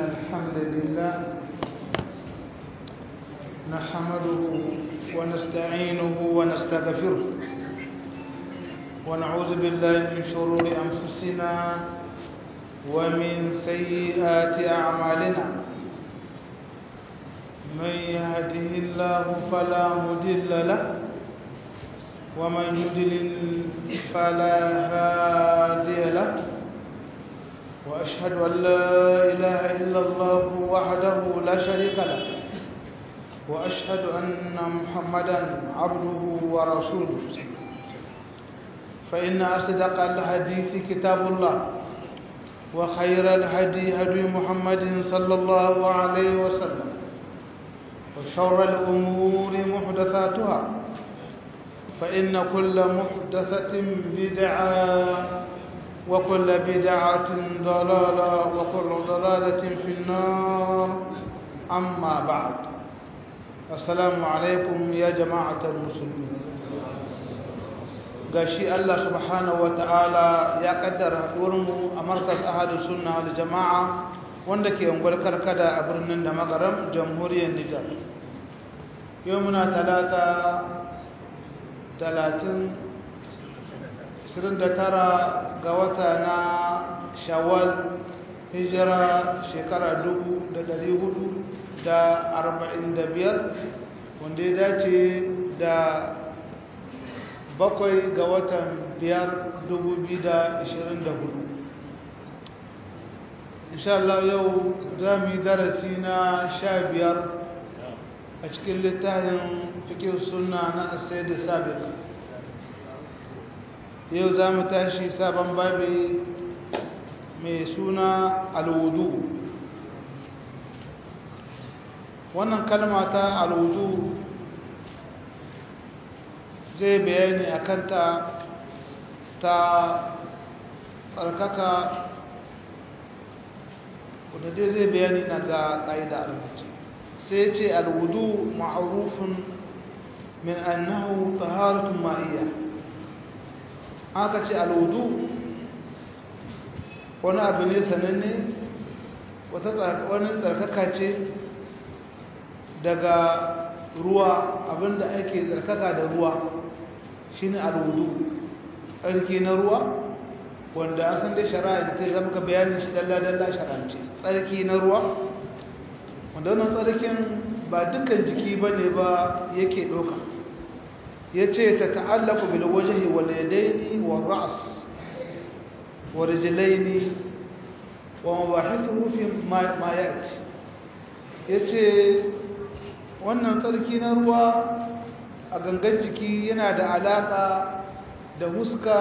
الحمد لله نحمده ونستعينه ونستغفره ونعوذ بالله من شرور أنفسنا ومن سيئات أعمالنا من يهده الله فلا مضل له ومن يضلل فلا هادي له وأشهد أن لا إله إلا الله وحده لا شريك له وأشهد أن محمدا عبده ورسوله فإن أصدق الحديث كتاب الله وخير الهدي هدي محمد صلى الله عليه وسلم وشر الأمور محدثاتها فإن كل محدثة بدعة وكل بدعة ضلالة وكل ضلالة في النار أما بعد السلام عليكم يا جماعة المسلمين gashi Allah subhanahu wa ta'ala ya kaddara haɗuwarmu a markas ahadu sunna wal jama'a wanda ke unguwar karkada a birnin da magaram jamhuriyar Nijar yau muna talata talatin 29 ga wata na shawwal hijira shekara 445 wanda ya dace da bakwai ga watan 5 2024 insha Allah yau za mu yi darasi na sha biyar a cikin littafin fikin suna na asai da sabiq yau za mu tashi sabon babi mai suna alwudu wannan kalma ta alwudu zai bayani a kanta ta tsarkaka wadda dai zai bayani na ga ƙa'ida alwudu sai ce alwudu ma'arufin min annahu taharatun ma'iyya haka ce alwudu wani abu ne sananne wani tsarkaka ce daga ruwa abinda ake tsarkaka da ruwa shine alwudu tsarki na ruwa wanda an san dai shari'a da ta zama ka bayanin shi dalla-dalla shari'ance tsarki na ruwa wanda wannan tsarkin ba dukkan jiki ba ne ba yake ɗauka ya ce ta ta'allaku bil wajhi wal yadaini wal ra's wa rijlaini wa mabahithu fi ma yati yace wannan tsarki na ruwa a gangan jiki yana da alaka da huska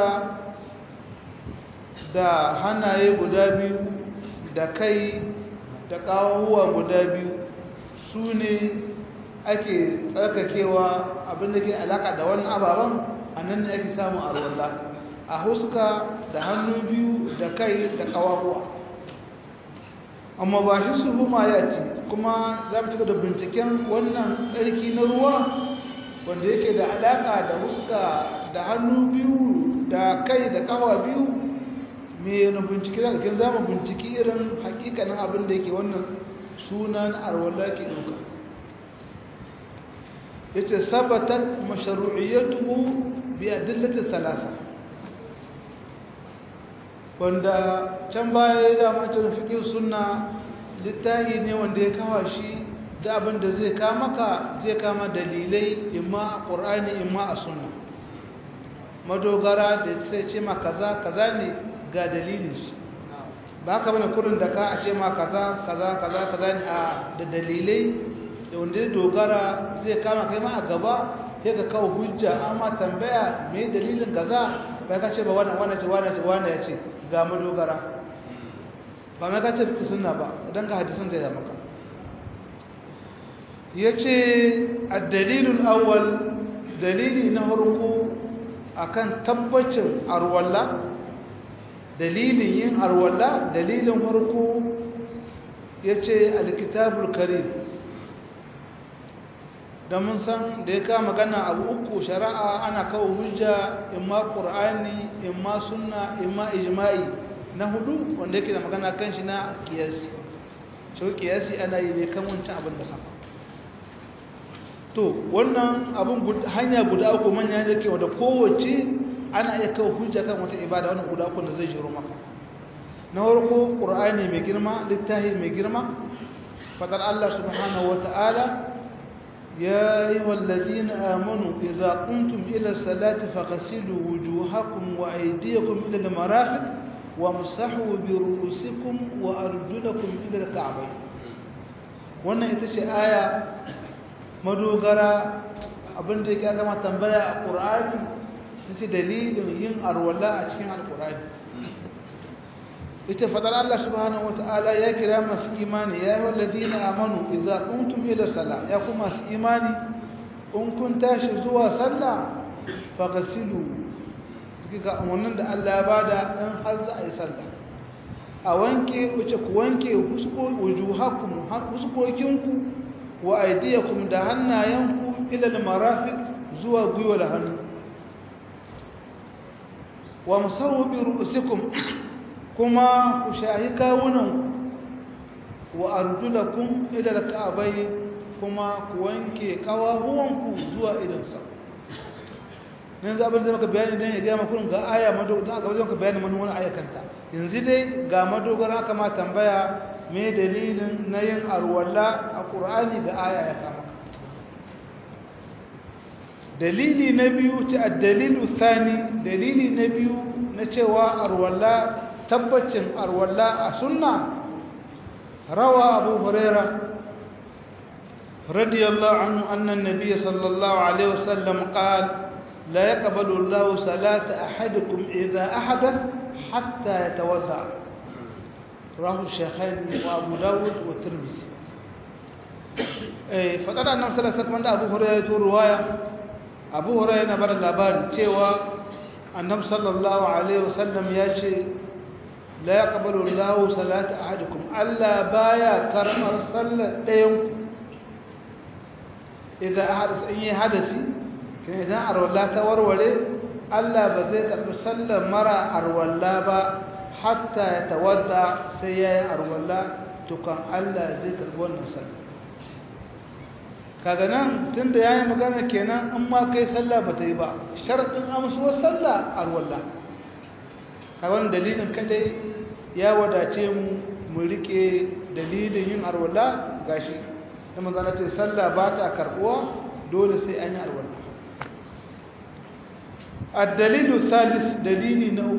da hannaye guda biyu da kai da ƙawuwa guda biyu su ne ake tsarkakewa abinda ke alaka da wannan ababen a nan ne ake samun arwallah a huska da hannu biyu da kai da kawawa amma ba shi su huma ya ce kuma za mu cika da binciken wannan tsarki na ruwa wanda yake da alaka da huska da hannu biyu da kai da kawa biyu me yana bincike za ka za mu binciki irin hakikanin abin da yake wannan sunan arwallah ke ɗauka yace sabatat mashru'iyyatuhu bi adillati thalatha wanda can baya da mutum fiqh sunna littahi ne wanda ya kawo shi da abin da zai ka maka zai kama dalilai imma a qur'ani imma a sunna madogara da sai ce ma kaza kaza ne ga dalilin shi ba ka bane kurin da ka a ce ma kaza kaza kaza kaza ne a da dalilai da wanda ya dogara zai kama kai ma a gaba sai ka kawo hujja amma tambaya me dalilin kaza ba ka ce ba wannan wannan ce wannan ce wannan ya ce ga mu dogara ba mai ka ce fi sunna ba dan ka hadisin zai maka yace ad-dalilul awwal dalili na farko akan tabbacin arwalla dalilin yin arwalla dalilin farko yace al-kitabul karim da mun san da ya kama magana abu uku shari'a ana kawo hujja imma qur'ani imma sunna imma ijma'i na hudu wanda yake da magana kan shi na kiyasi shi kiyasi ana yi ne kan wancan abin da sama to wannan abin hanya guda uku manya da ke wadda kowace ana iya kawo hujja kan wata ibada wannan guda uku da zai jiro maka na farko qur'ani mai girma littafi mai girma fadar Allah subhanahu wata'ala ya ayyuhal ladina amanu idza qumtum ila salati faghsilu wujuhakum wa aydiyakum ila al-marafiq wamsahu bi ru'usikum wa arjulakum ila al-ka'bayn wannan ita ce aya madogara abinda ya gama tambaya a ƙur'ani ta ce dalilin yin arwala a cikin alƙur'ani ita fadar Allah subhanahu wata'ala ya kira masu imani ya yi wallazi na amanu idza kuntum ila sala ya kuma masu imani in kun tashi zuwa sallah faghsilu ga umarnin da Allah ya bada in har za a yi sallah a wanke wuce ku wanke wujuhakum huskokinku wa aidiyakum da hannayenku ilal marafiq zuwa gwiwa da hannu wa musawu bi ru'usikum kuma ku shahi kawunan wa arjulakum ila al-ka'bay kuma ku wanke kawahuwanku zuwa idan sa nan zaɓar da maka bayani don ya gaya makon ga aya madogara ga wajen ka bayani mani wani ayakanta yanzu dai ga madogara kama tambaya me dalilin na yin arwalla a ƙur'ani da aya ya kama ka dalili na biyu ta dalilu thani dalili na biyu na cewa arwalla tabbacin arwalla a sunna rawa abu huraira radiyallahu anhu annan nabiy sallallahu alaihi wasallam qala لا يقبل الله صلاة أحدكم إذا أحدث حتى يتوضأ رواه الشيخين وأبو داود والترمذي فقال أنه صلى الله عليه وسلم أبو هريرة رواية أبو هريرة نبر اللابان تيوى النبي صلى الله عليه وسلم ياشي لا يقبل الله صلاة أحدكم ألا بايا كرم صلى إذا أحدث أي حدثي kan idan arwalla ta warware Allah ba zai karbi sallar mara arwalla ba hatta ya tawadda sai yayi arwalla tukan Allah zai karbi wannan sallar kaga nan tunda yayi magana kenan in ma kai sallah ba ta yi ba sharadin amsuwar sallah arwalla kaga wannan dalilin kadai ya wadace mu mu rike dalilin yin arwalla gashi da manzo ce sallah ba ta karbuwa dole sai an yi arwalla الدليل الثالث دليل نوك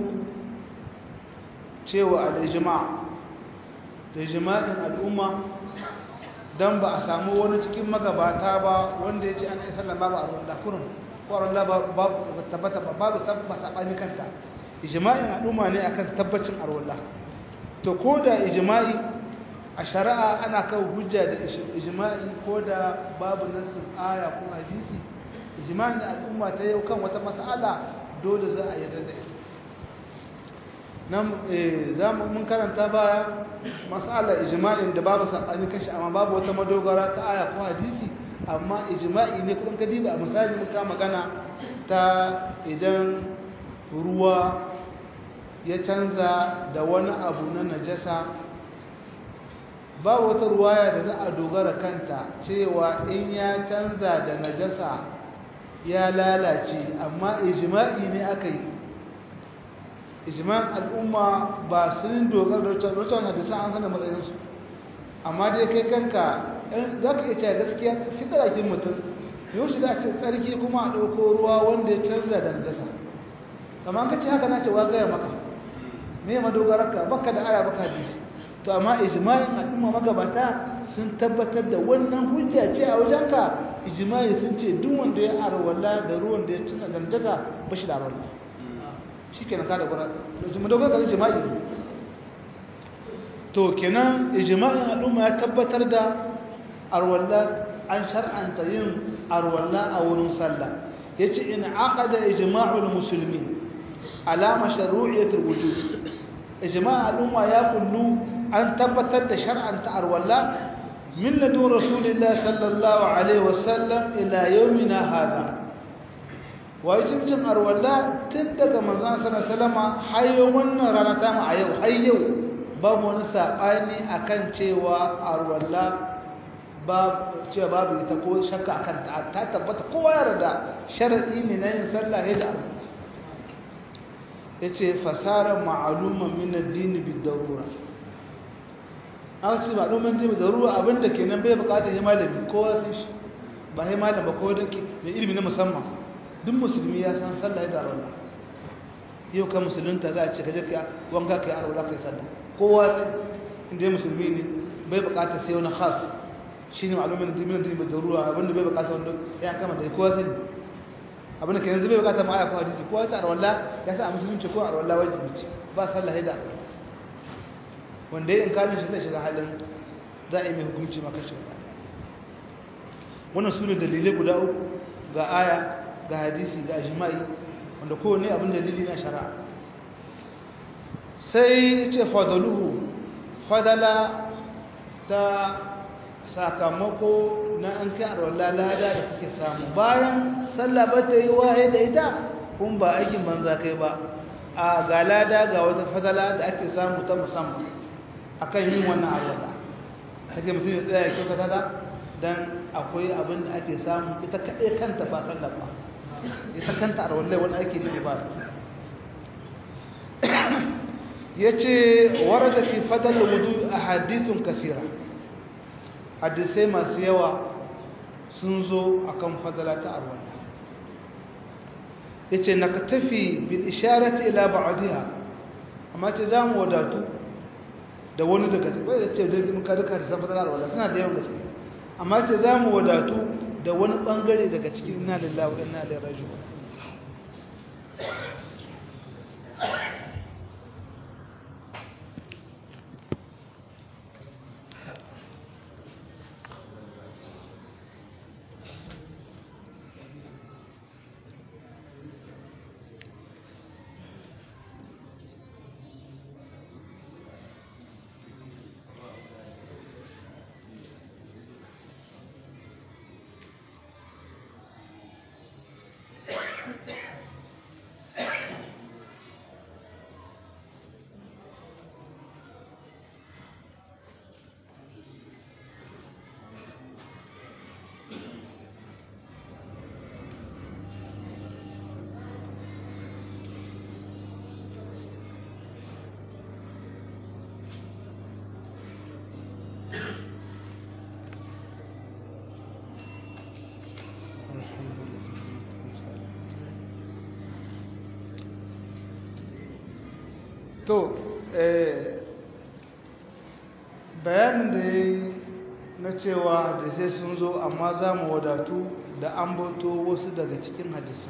cewa al-ijma' da ijma'in al'umma dan ba a samu wani cikin magabata ba wanda yace an yi sallah babu a ruwan kurun ko ran babu babu tabbata babu sabba sabani kanta ijma'in al'umma ne akan tabbacin arwalla to ko da ijma'i a shari'a ana kan hujja da ijma'i ko da babu nassin aya ko hadisi ijma'in da al'umma ta yau kan wata mas'ala dole za a yarda da ita nan za mu mun karanta baya mas'ala ijma'in da babu sabani kashi amma babu wata madogara ta aya ko hadisi amma ijma'i ne kun ka diba a misali muka magana ta idan ruwa ya canza da wani abu na najasa ba wata ruwaya da za a dogara kanta cewa in ya canza da najasa ya lalace amma ijma'i ne aka yi ijma'in al'umma ba sun dogara da wacce wacce hadisa an sanar matsayinsu amma dai kai kanka za ka iya gaskiya fitar ake mutum yau shi za a ce tsarki kuma a ɗauko ruwa wanda ya canza da najasa amma ka ce haka na ce wa gaya maka me madogararka baka da aya baka hadisi to amma ijma'in al'umma magabata sun tabbatar da wannan hujja ce a wajenka ijma'i sun ce duk wanda ya arwala da ruwan da ya tuna dandaga ba shi da arwala shi kenan kada gwara da madogara ga ijma'i to kenan ijma'in al'umma ya tabbatar da arwala an shar'anta yin arwala a wurin sallah yace in aqada ijma'ul muslimin ala mashru'iyatil wujud ijma' al'umma ya kullu an tabbatar da shar'anta arwala min ladun rasulillah sallallahu alaihi wasallam ila yawmina hada wajibcin arwala tun daga manzon sallallahu alaihi wasallam har wannan rana ta mu a yau har yau babu wani saɓani akan cewa arwalla cewa babu ita ko shakka akan ta tabbata kowa yarda sharaɗi ne na yin sallah ya da arwalla ya ce fasara ma'aluman min addini bi darura aka ce ma'aluman dini bi darura abinda kenan bai bukatar ya malami kowa sai shi ba ya malama ko da ke mai ilimi na musamman duk musulmi ya san sallah ya da arwalla yau ka musulunta za a ce kaje ka wanka kai arwalla kai sallah kowa sai inda musulmi ne bai bukatar sai wani khas shine ma'aluman dini bi darura abinda bai bukatar wanda ya kama da kowa sai abinda ke yanzu bai bukata ma aya ko hadisi ko wata arwalla ya sa a musulunci ko arwalla wajibi ce ba sallah da wanda ya inkarin shi zai shiga halin za a yi mai hukunci maka shi wannan su ne dalilai guda uku ga aya ga hadisi ga jima'i wanda kowane abin dalili na shari'a sai ce fadaluhu fadala ta sakamako na an kai arwallah lada da kake samu bayan sallah ba ta yi waye da ita kun ba aikin banza kai ba a ga lada ga wata fadala da ake samu ta musamman akan yin wannan arwallah take mutum ya tsaya ya kyautata ta dan akwai abin da ake samu ita kaɗai kanta ba sallah ba ita kanta arwallah wani ake ne ba ya ce warada fi fadal wudu a hadithun kasira hadisai masu yawa sun zo akan fadala ta arwala yace na ka tafi bil isharati ila ba'diha amma ce za mu wadatu da wani daga cikin bai ce da mun ka duka da fadala arwala suna da yawan gaske amma ce za mu wadatu da wani bangare daga cikin inna lillahi wa inna ilaihi raji'un to bayanin da ya yi na cewa da sai sun zo amma za mu wadatu da an bauto wasu daga cikin hadisa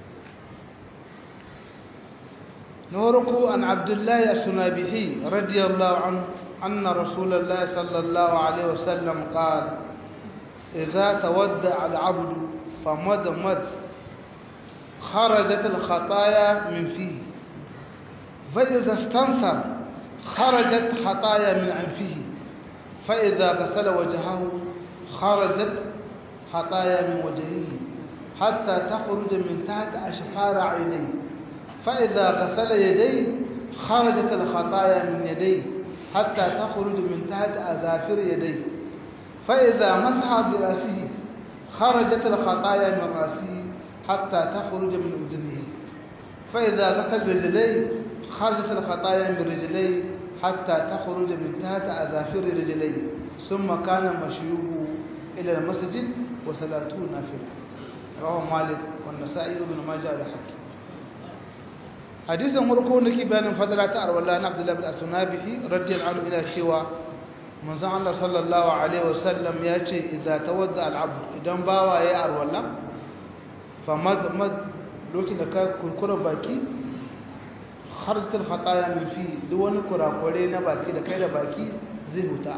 na farko an abdullahi a sunabihi radiyallahu an anna rasulallah sallallahu alaihi wasallam qal idza tawadda al-abdu famadmad kharajat al-khataya min fihi فإذا استنثر خرجت خطايا من أنفه فإذا غسل وجهه خرجت خطايا من وجهه حتى تخرج من تحت أشفار عينيه فإذا غسل يديه خرجت الخطايا من يديه حتى تخرج من تحت أظافر يديه فإذا مسح برأسه خرجت الخطايا من رأسه حتى تخرج من أذنه فإذا غسل رجليه خرجت الخطايا من رجليه حتى تخرج من تحت أظافر رجليه ثم كان مشيوه إلى المسجد وصلاته نافلة رواه مالك والنسائي بن ماجه والحكيم hadisin farko da ke bayanin fadala ta arwala na abdullahi bin asunabihi radiyallahu anhu ila cewa manzon Allah sallallahu alaihi wasallam ya ce idza tawadda al-abd idan bawa ya arwala fa mad mad lokacin da ka kurkura baki harzatul khataya min fi duk wani kurakure na baki da kai da baki zai huta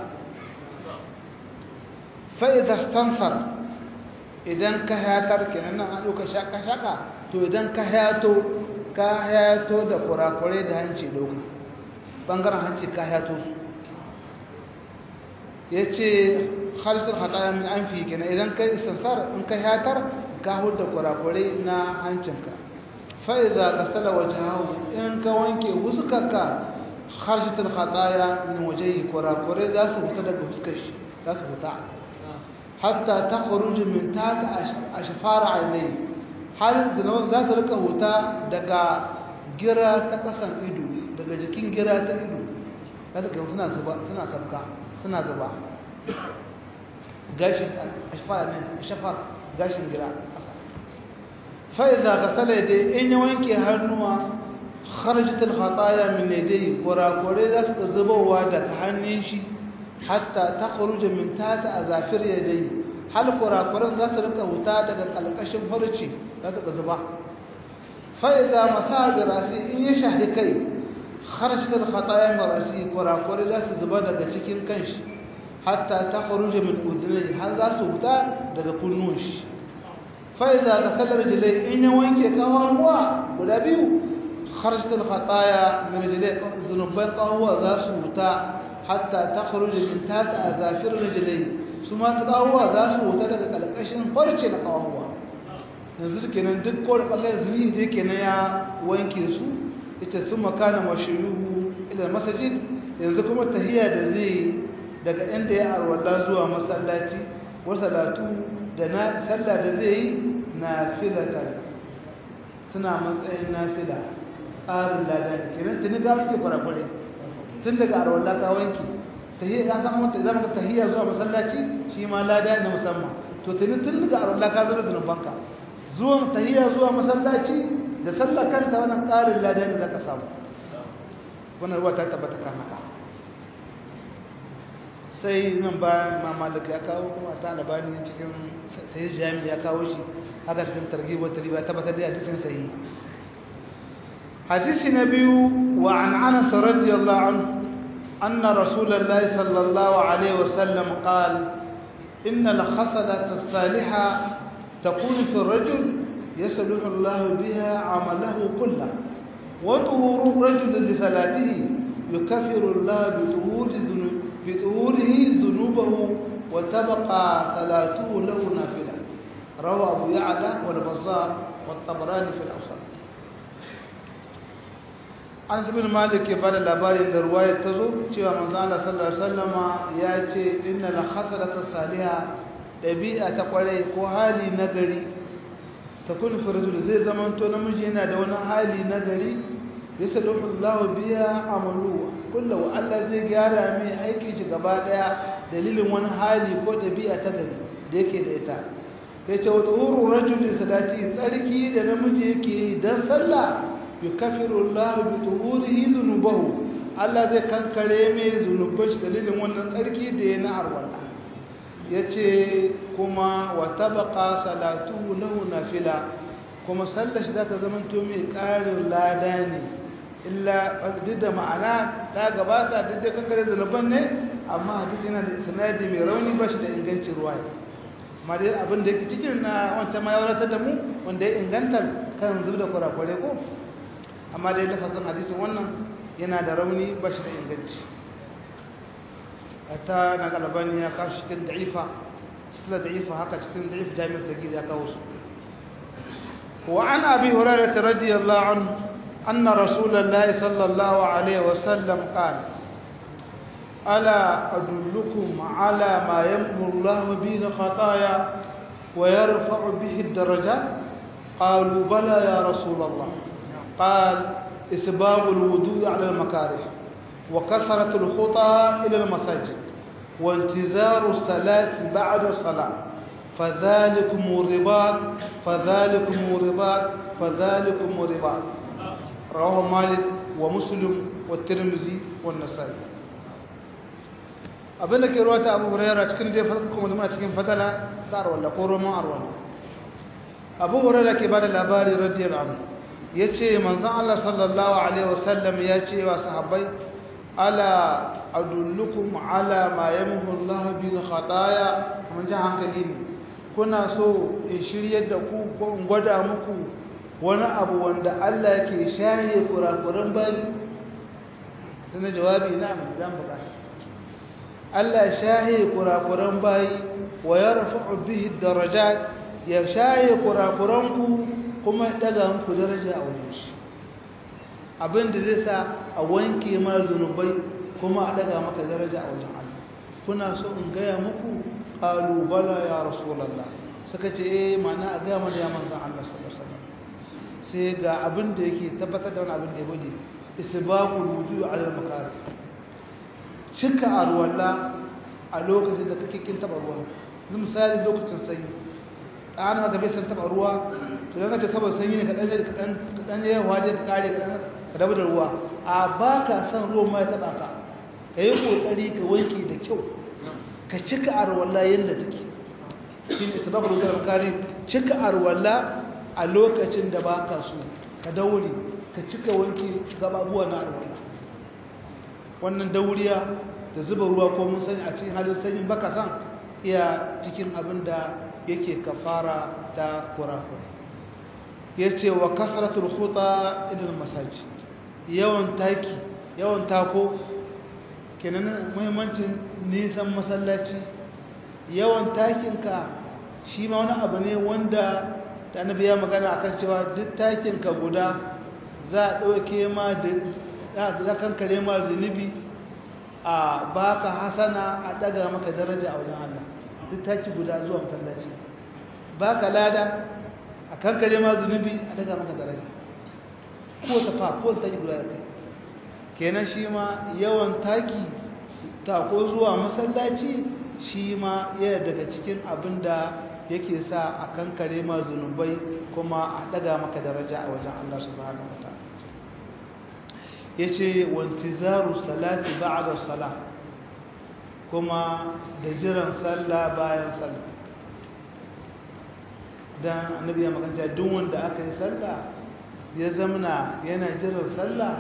fa idza stanfar idan ka hayatar kenan nan an doka shaka shaka to idan ka hayato ka hayato da kurakure da hanci doka bangaren hanci ka hayato su yace harzatul khataya min anfi kenan idan kai istinsar in ka hayatar ka huda kurakure na hancinka fa'iza ka sala wajahu in ka wanke wuskarka kharshatul khataya min wajhi kurakure za su fita daga fuskar shi za su fita hatta takhruju min tahti ashfar aynai har zinawan za ta rika huta daga gira ta kasan ido daga jikin gira ta ido za ta ga suna zuba suna sabka suna zuba gashin ashfar ne shafar gashin gira فإذا غسل يديه إن يوانك هنوا خرجت الخطايا من يديه ورا كوريدا زبوا ودك هنيشي حتى تخرج من تحت أظافر يديه هل كورا كورن ذات ركا وتا daga kalkashin farci za ta zuba فإذا مسح براسي إن يشهد كي خرجت الخطايا من راسي كورا كوريدا زبا daga cikin kanshi hatta تخرج من أذنيه هل za su wuta daga kunnun shi فإذا غسل رجليه إن وينك كهوا ولا بيو خرجت الخطايا من رجليه ذنوبين قهوة ذا سوتا حتى تخرج من تحت أظافر رجليه ثم قهوة ذا سوتا daga kalkashin farce na qahwa yanzu kenan duk ko kallon zuni da yake na ya wanke su ita thumma kana mashruhu ila masjid yanzu kuma tahiyya da zai daga inda ya arwala zuwa masallaci wa salatu da na sallah da zai yi nafilatan suna matsayin nafila ƙarin lada ne kenan tuni ga muke kwarakwarai tun daga arwallah ka wanki tahiyya ya san mata zama ka tahiyya zuwa masallaci shi ma lada na musamman to tuni tun daga arwallah ka zama zunubanka zuwan tahiyya zuwa masallaci da sallah kanta wannan ƙarin lada ne za ka samu wannan ruwa ta tabbata kan haka sai nan bayan mamalak ya kawo kuma ta albani cikin sai jami ya kawo shi haka cikin targhib wa tarhib tabbatar da hadisin sahihi hadisi na biyu wa an anas radiyallahu anhu anna rasulullahi sallallahu alaihi wasallam qala إن الخصلة الصالحة تكون في الرجل يصلح الله بها عمله كله وطهور الرجل لصلاته يكفر الله بطهور ذنوبه بظهوره ذنوبه وتبقى صلاته له نافلة روى أبو يعلى والبزار والطبراني في الأوسط an bin malik ya bada labarin da ruwaya ta zo cewa manzo Allah sallallahu alaihi wasallama ya ce inna la khasalata salihah dabi'a ta kwarai ko hali nagari takun fi rajul zai zamanto namiji yana da wani hali nagari yasaluhu Allahu biya amalu kullu Allah zai gyara mai aikin shi gaba daya dalilin wani hali ko dabi'a ta gari da yake da ita yace wa tuhuru rajuli salati tsarki da namiji yake dan sallah yukaffiru Allah bi tuhurihi dhunubahu Allah zai kankare mai zunuban shi dalilin wannan tsarki da ya na arwala yace kuma wa tabqa salatuhu lahu nafila kuma sallar shi zaka zamanto mai ƙarin lada ne illa duk da ma'ana ta gabata duk da kankare zunuban ne amma hadisi yana da sanadi mai rauni ba shi da ingancin ruwaya amma dai abin da yake cikin na wancan ma ya wadatar da mu wanda ya inganta kan zub da kurakurai ko amma dai lafazin hadisin wannan yana da rauni ba shi da inganci ta na galabani ya kawo cikin da'ifa sila da'ifa haka cikin da'if jami'ar sagir ya kawo su وعن أبي هريرة رضي الله عنه أن رسول الله صلى الله عليه وسلم قال ألا أدلكم على ما يمحو الله به الخطايا ويرفع به الدرجات قالوا بلى يا رسول الله قال إسباب الوضوء على المكاره وكثرة الخطى إلى المساجد وانتظار الصلاة بعد الصلاة فذلكم الرباط فذلكم الرباط فذلكم الرباط رواه مالك ومسلم والترمذي والنسائي abinda ke ruwata abu huraira cikin dai fata kuma muna cikin fatala ta arwalla ko roman arwalla abu huraira ke bada labari radiyar anhu ya ce manzan allah sallallahu alaihi wasallam ya ce wa sahabbai ala adullukum ala ma yamhu allah bil khataya mun ji hankali ne kuna so in shiryar da ku ko in gwada muku wani abu wanda Allah yake shaye kurakuran bari sai na jawabi na mu zan bukata Allah shaye kurakuran bayi wa yarfa'u bihi darajat ya shaye kurakuran ku kuma ya daga muku daraja a wurin shi abin da zai sa a wanke ma zunubai kuma a daga maka daraja a wajen Allah kuna so in gaya muku qalu bala ya rasulullah suka ce eh mana a ga mana ya manzon Allah sallallahu alaihi wasallam sai ga abin da yake tabbatar da wani abin da ya bude isbaqul wudu ala al-makari cika arwalla a lokacin da kake kin taba ruwa misali lokacin sanyi an maka bai san taba ruwa to dan kace saboda sanyi ne kadan kadan kadan ya waje ka kare kadan ka dabu da ruwa a baka san ruwan ma ya taba ka kai kokari ka wanke da kyau ka cika arwalla yanda take shine sababul wudu kare cika arwalla a lokacin da baka so ka daure ka cika wanke gababuwa na arwalla wannan dauriya da zuba ruwa ko mun sani a cikin halin sanyin baka san iya cikin abin da yake kafara ta kurakura ya ce wa kasaratul khuta ilil masajid yawan taki yawan tako kenan muhimmancin nisan masallaci yawan takinka shi ma wani abu ne wanda da annabi ya magana akan cewa duk takinka guda za a ɗauke ma da za kankare ma zunubi a baka hasana a daga maka daraja a wajen Allah duk taki guda zuwa masallaci baka lada a kankare ma zunubi a daga maka daraja ko ta fa ko ta guda da kai kenan shi ma yawan taki ta ko zuwa masallaci shi ma yana daga cikin abin da yake sa a kankare ma zunubai kuma a daga maka daraja a wajen Allah subhanahu wataala yace wantizaru salati ba'da salah kuma da jiran sallah bayan sallah dan annabi ya magana duk wanda aka yi sallah ya zamana yana jiran sallah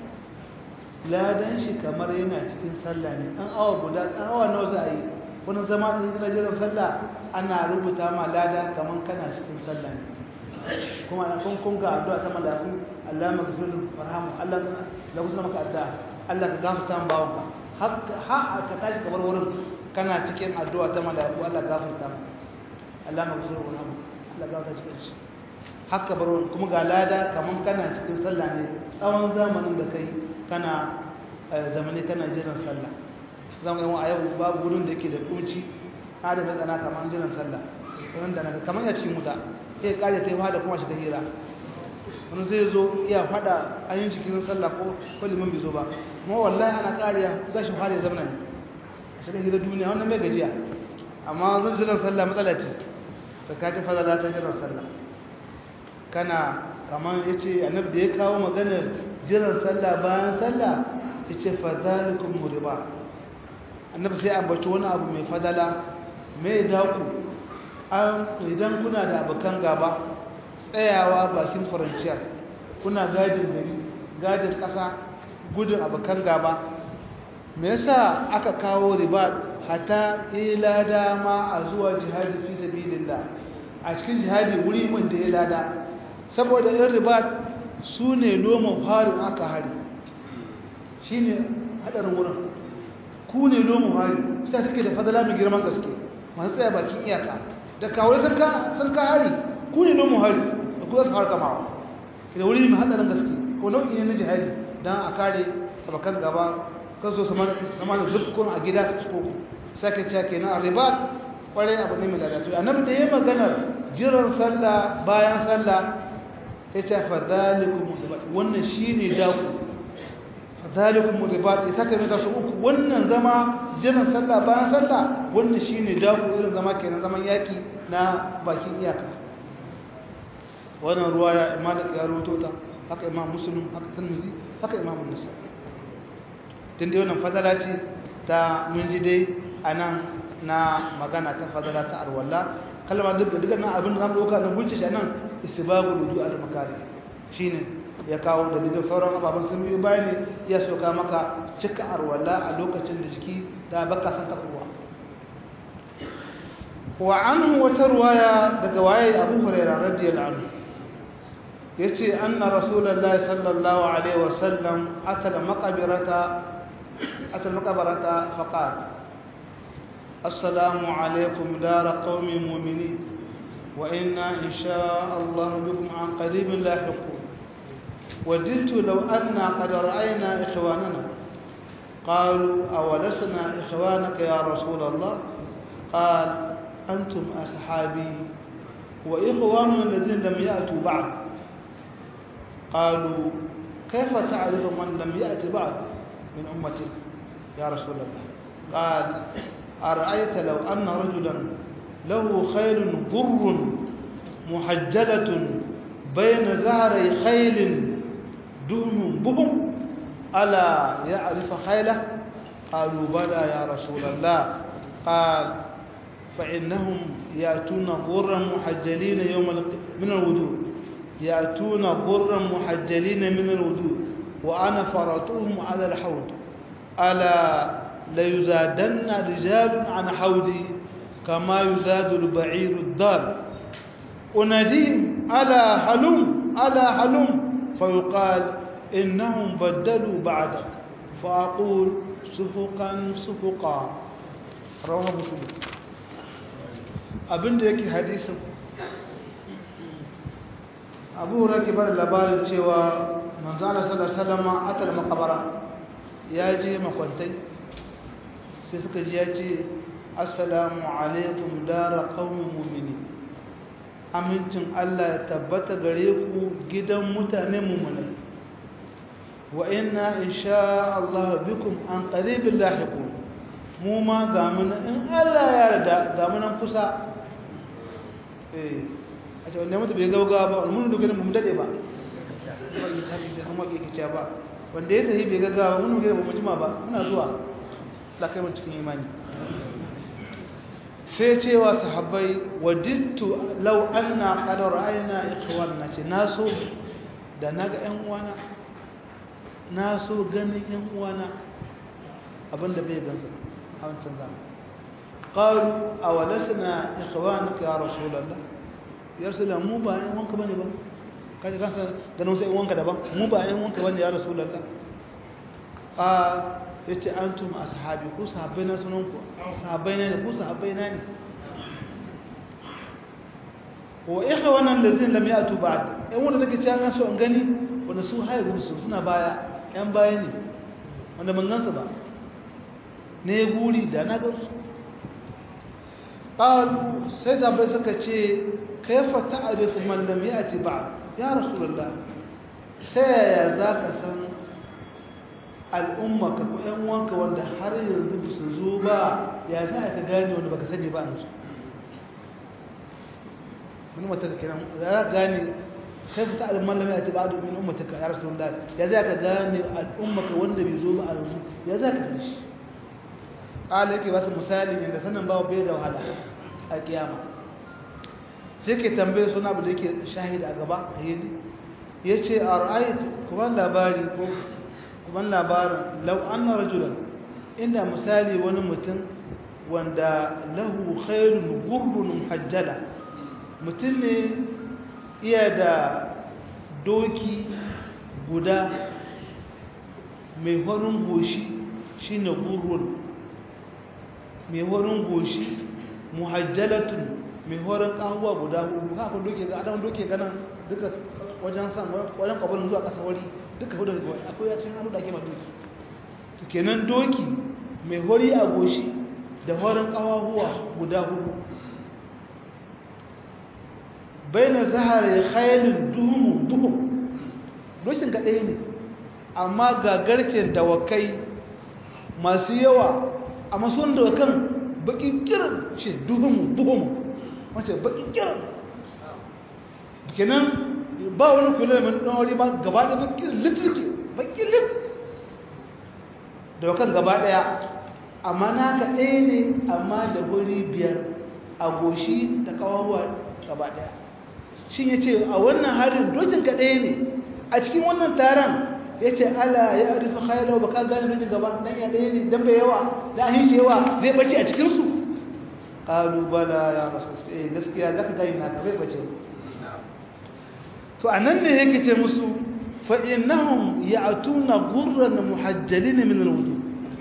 ladan shi kamar yana cikin sallah ne an awa guda awa nawa za a yi wani zama da yana jiran sallah ana rubuta ma lada kamar kana cikin sallah ne kuma kun kun ga addu'a ta malaku Allah maghfir warhamu Allah la kusna maka addu'a Allah ka gafarta min bawanka har ka tashi kamar wurin kana cikin addu'a ta malaku Allah gafarta maka Allah maghfir warhamu Allah gafarta cikin shi haka bar wurin kuma ga lada kamar kana cikin sallah ne tsawon zamanin da kai kana zamani kana jiran sallah zan ga a yau babu wurin da yake da kunci har da matsana kamar jiran sallah wanda naga kamar ya cikin wuta sai kare ta yi da kuma shiga hira wani zai zo iya fada an yi cikin sallah ko ko liman bai zo ba kuma wallahi ana kariya za shi fara ya zama ne a shiga hira duniya wannan mai gajiya amma zan jiran sallah matsala ce ta kaji fadala ta jiran sallah kana kamar ya ce annab da ya kawo maganar jiran sallah bayan sallah ya ce fadalikun muriba annab sai ambaci wani abu mai fadala mai daku idan kuna da abokan gaba tsayawa bakin faranciyar kuna gadin gari gadin ƙasa gudun abokan gaba me yasa aka kawo riba hata ila dama a zuwa jihadi fi sabilillah a cikin jihadi wuri mun da ya lada saboda yin riba su ne loma farin aka hari shi ne haɗarin wurin ku ne loma hari sai suke da fadala mai girman gaske masu tsaya bakin iyaka da kawai sun ka hari ku ne loma hari da ku za su harka mawa da wuri mai haɗarin gaske ko nau'i ne na jihadi don a kare abokan gaba kan so sama da zubkun a gida su koko sake cewa kenan a riba kwarai abu ne mai lalatu annabi da ya maganar jiran sallah bayan sallah ya ce fadhalikun mudibat wannan shi ne daku fadhalikun mudibat ya saka mai su uku wannan zama jiran sallah bayan sallah wannan shi ne daku irin zama kenan zaman yaki na bakin iyaka wannan ruwa ya imalik ya rubuto ta haka imam muslim haka tirmidhi haka imam nisa din dai wannan fadala ce ta mun ji dai anan na magana ta fadala ta arwalla kalma duk da nan abin da zamu dauka na hujja shi nan istibabul wudu al makari shine ya kawo da bidin sauran ababan sun biyo bayani ya soka maka cika arwalla a lokacin da jiki da baka san ta ruwa wa anhu wata ruwaya daga waye Abu Hurairah radiyallahu anhu yace anna rasulullahi sallallahu alaihi wasallam atala maqbirata atala maqbarata faqala السلام عليكم دار قوم مؤمنين وإنا إن شاء الله بكم عن قريب لاحقون وددت لو أن قد رأينا إخواننا قالوا أولسنا إخوانك يا رسول الله قال أنتم أصحابي وإخواننا الذين لم يأتوا بعد قالوا كيف تعرف من لم يأت بعد من أمتك يا رسول الله قال أرأيت لو أن رجلا له خيل بر محجلة بين زهري خيل دهم بهم ألا يعرف خيله قالوا بلى يا رسول الله قال فإنهم يأتون غرا محجلين يوم من الوجود يأتون غرا محجلين من الوجود وأنا فرطهم على الحوض ألا ليزادن رجال عن حوضي كما يزاد البعير الضال أناديهم ألا هلم ألا هلم فيقال إنهم بدلوا بعدك فأقول سفقا سفقا رواه مسلم abin da yake hadisin abu hura ke bada labarin cewa manzana salama atal makabara ya je makwantai sai suka ji ya ce assalamu alaikum dara qaumin mu'minin amincin Allah ya tabbata gare ku gidan mutane mu'minai wa inna insha Allah bikum an qaribin lahiqun mu ma ga mun in Allah ya yarda ga mun kusa eh a ce wanda mutu bai gauga ba mun duka mun dade ba ba yi tafi da kuma ke kici ba wanda ya tafi bai gaggawa mun duka ba mu jima ba muna zuwa la kai mun cikin imani sai cewa sahabbai wadittu law anna qad ra'ayna ikhwanna ce naso da naga ƴan uwana naso ganin ƴan uwana abinda bai gansa a wancan zamani qalu awalasna ikhwanuka ya rasulullah ya rasulullah mu ba ƴan wanka bane ba kaje kansa ganin sai wanka daban mu ba ƴan wanka bane ya rasulullah qal yace antum ashabi ku sahabbai na sunan ku sahabbai ne ku sahabbai na ne wa ikhwana alladhin lam yatu ba'd ɗan wanda nake cewa na so in gani wanda su haihu su suna baya ƴan baya ne wanda ban gansu ba ne guri da na gansu qalu sai sahabbai suka ce kaifa ta'rifu man lam yati ba'd ya rasulullah sai yaya zaka san al'umma ka ko ‘yan wanka wanda har yanzu ba su zo ba ya za ka gane wanda baka sani ba a yanzu min mata ka kiran za ka gane kai fita al'umman lamai a ce ba da min ummata ka ya rasu wanda ya za ka gane al'umma ka wanda bai zo ba a yanzu ya za ka gane shi ƙala yake ba su misali inda sanin ba bai da wahala a kiyama sai ke tambaye suna abu da yake shahida a gaba a yi ya ce a ra'ayi kuma labari ko kuma labarin lau anna rajulan inda misali wani mutum wanda lahu khairun gurrun hajjala mutum ne iya da doki guda mai horin goshi shine gurrun mai horin goshi muhajjalatun mai horin kahuwa guda hudu haka doke ga adam doke ganin duka wajen san wajen kwabarin zuwa kasa wari duka hudu da akwai ya cin hannu da ake ma doki to kenan doki mai hori a goshi da horin kawahuwa guda hudu bai na zahara ya khayalin duhumun duhun dokin ga ɗaya ne amma ga garken dawakai masu yawa a masun dawakan bakin kiran ce duhumun duhumun wace bakin kiran kenan ba wani kula da ɗan wuri ba gaba da bakin litirki bakin lit dawakan gaba ɗaya amma naka ɗaya ne amma da wuri biyar a goshi da kawawa gaba ɗaya shi ya ce a wannan harin dokin ka ɗaya ne a cikin wannan taron ya ce ala ya arifa khailau ba ka gane dokin gaba dan ya ɗaya ne dan bai yawa da ahin shi yawa zai bace a cikinsu ƙalu bala ya rasu eh gaskiya za ka gani naka bai bace to a nan ne yake ce musu fa innahum ya'tuna ghurran muhajjalin min al-wudu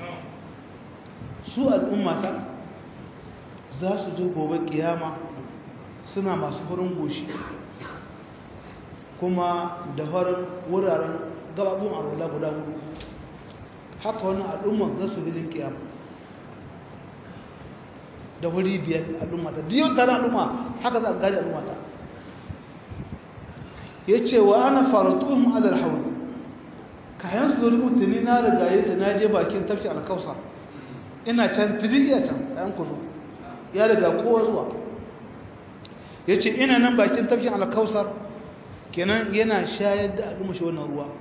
su al'ummata za su zo gobe kiyama suna masu farin goshi kuma da farin wuraren gababun arwala guda hudu haka wannan al'umma za su bilin kiyama da wuri biyar al'umma ta diyon tare al'umma haka za a gari al'umma ta ya ce wa ana faratuhun alal hauli kayan su zuri mutane na rigaye su na je bakin tafci alkausar ina can tiriya can ɗan kuzo ya riga kowa zuwa ya ce ina nan bakin tafkin alkausar kenan yana shayar da al'umma shi wannan ruwa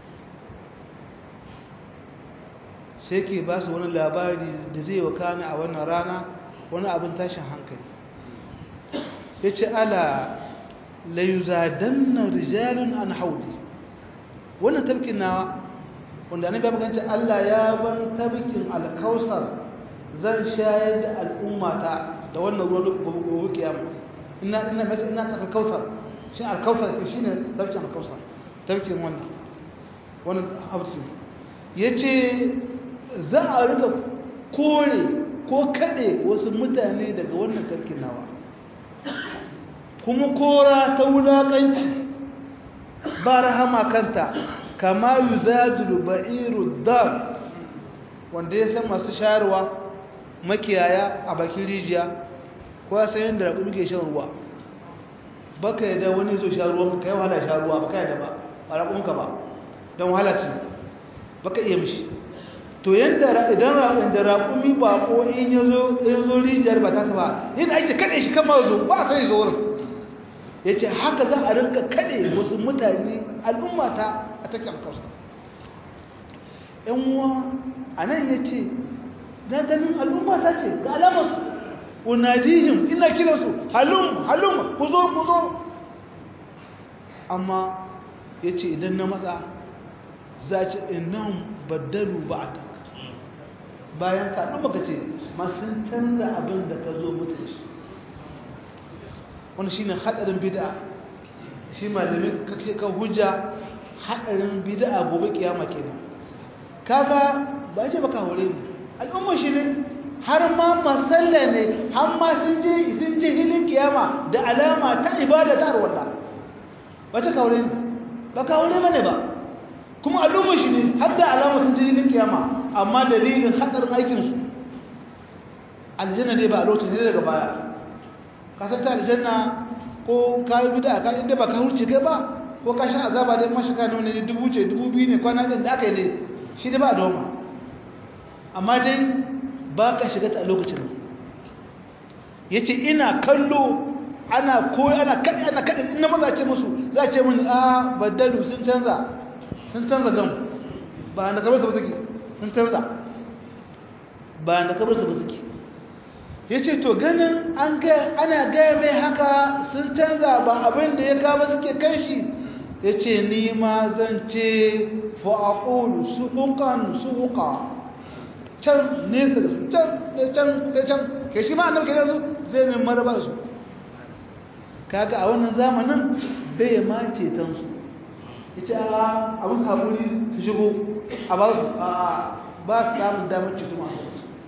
sai ke ba su wani labari da zai wakana a wannan rana wani abin tashin hankali ya ce ala layuzadanna rijalun an haudi wannan tafkin nawa wanda ne babakanci Allah ya ban tabkin alkausar zan shayar da al'ummata da wannan ruwan gobe kiyama ina ina mace ina tsaka kausar shi alkausar shi ne tabkin alkausar tabkin wannan wannan abin yace za a rika kore ko kade wasu mutane daga wannan tabkin nawa kuma kora ta wulakanci ba rahama kanta kama yuzadul ba'iru dar wanda ya san masu shayarwa makiyaya a bakin rijiya ko ya san yadda raƙumi ke shan ruwa baka yadda wani zo sha ruwan ka yi wahala sha ruwa baka yadda ba a raƙuminka ba don wahala ce baka iya mishi to yadda idan da raƙumi ba ko in ya zo rijiyar ba ta ba yadda ake kaɗe shi kama zo ba a sai zo wurin ya ce haka za a rinka kaɗe wasu mutane al'ummata a take alkausa uwa a nan ya ce na ganin al'ummata ce ga alamarsu unadihim ina kiransu halum halum ku zo ku zo amma ya ce idan na matsa za ce inan baddalu ba a bayan ka ɗan baka ce masu canza abin da ka zo mutu da shi wani shine hadarin bid'a shi malamin kake kan hujja hadarin bid'a gobe kiyama kenan kaga ba ce baka hore ni al'umma shi ne har ma masalla ne har ma sun je sun je hilin kiyama da alama ta ibada ta arwala ba ta kaure ni ba kaure bane ba kuma al'umma shi ne har da alama sun je hilin kiyama amma dalilin hadarin aikin su aljanna dai ba a lokacin ne daga baya kasar ta aljanna ko ka yi bida ka inda ba ka hurce kai ba ko ka sha azaba dai mashi ka nuna ne dubu ce dubu biyu ne kwana ɗin da aka yi ne shi da ba da wama amma dai ba ka shiga ta a lokacin ya ce ina kallo ana ko ana kaɗe ana kaɗe in na maza ce musu za a ce mun a baddalu sun canza sun canza gam ba na kabar su ba suke sun canza ba na kabar su ba suke ya ce to ganin ana gaya mai haka sun canza ba abin da ya gaba suke kan shi ya ce ni ma zan ce fa'aƙulu su hukan su huka can nesa da su can can can ke shi ma annabi kenan su zai mai maraba da su kaga a wannan zamanin bai ma ceton su ya ce a abin haƙuri su shigo a ba su ba su samun damar ceto masu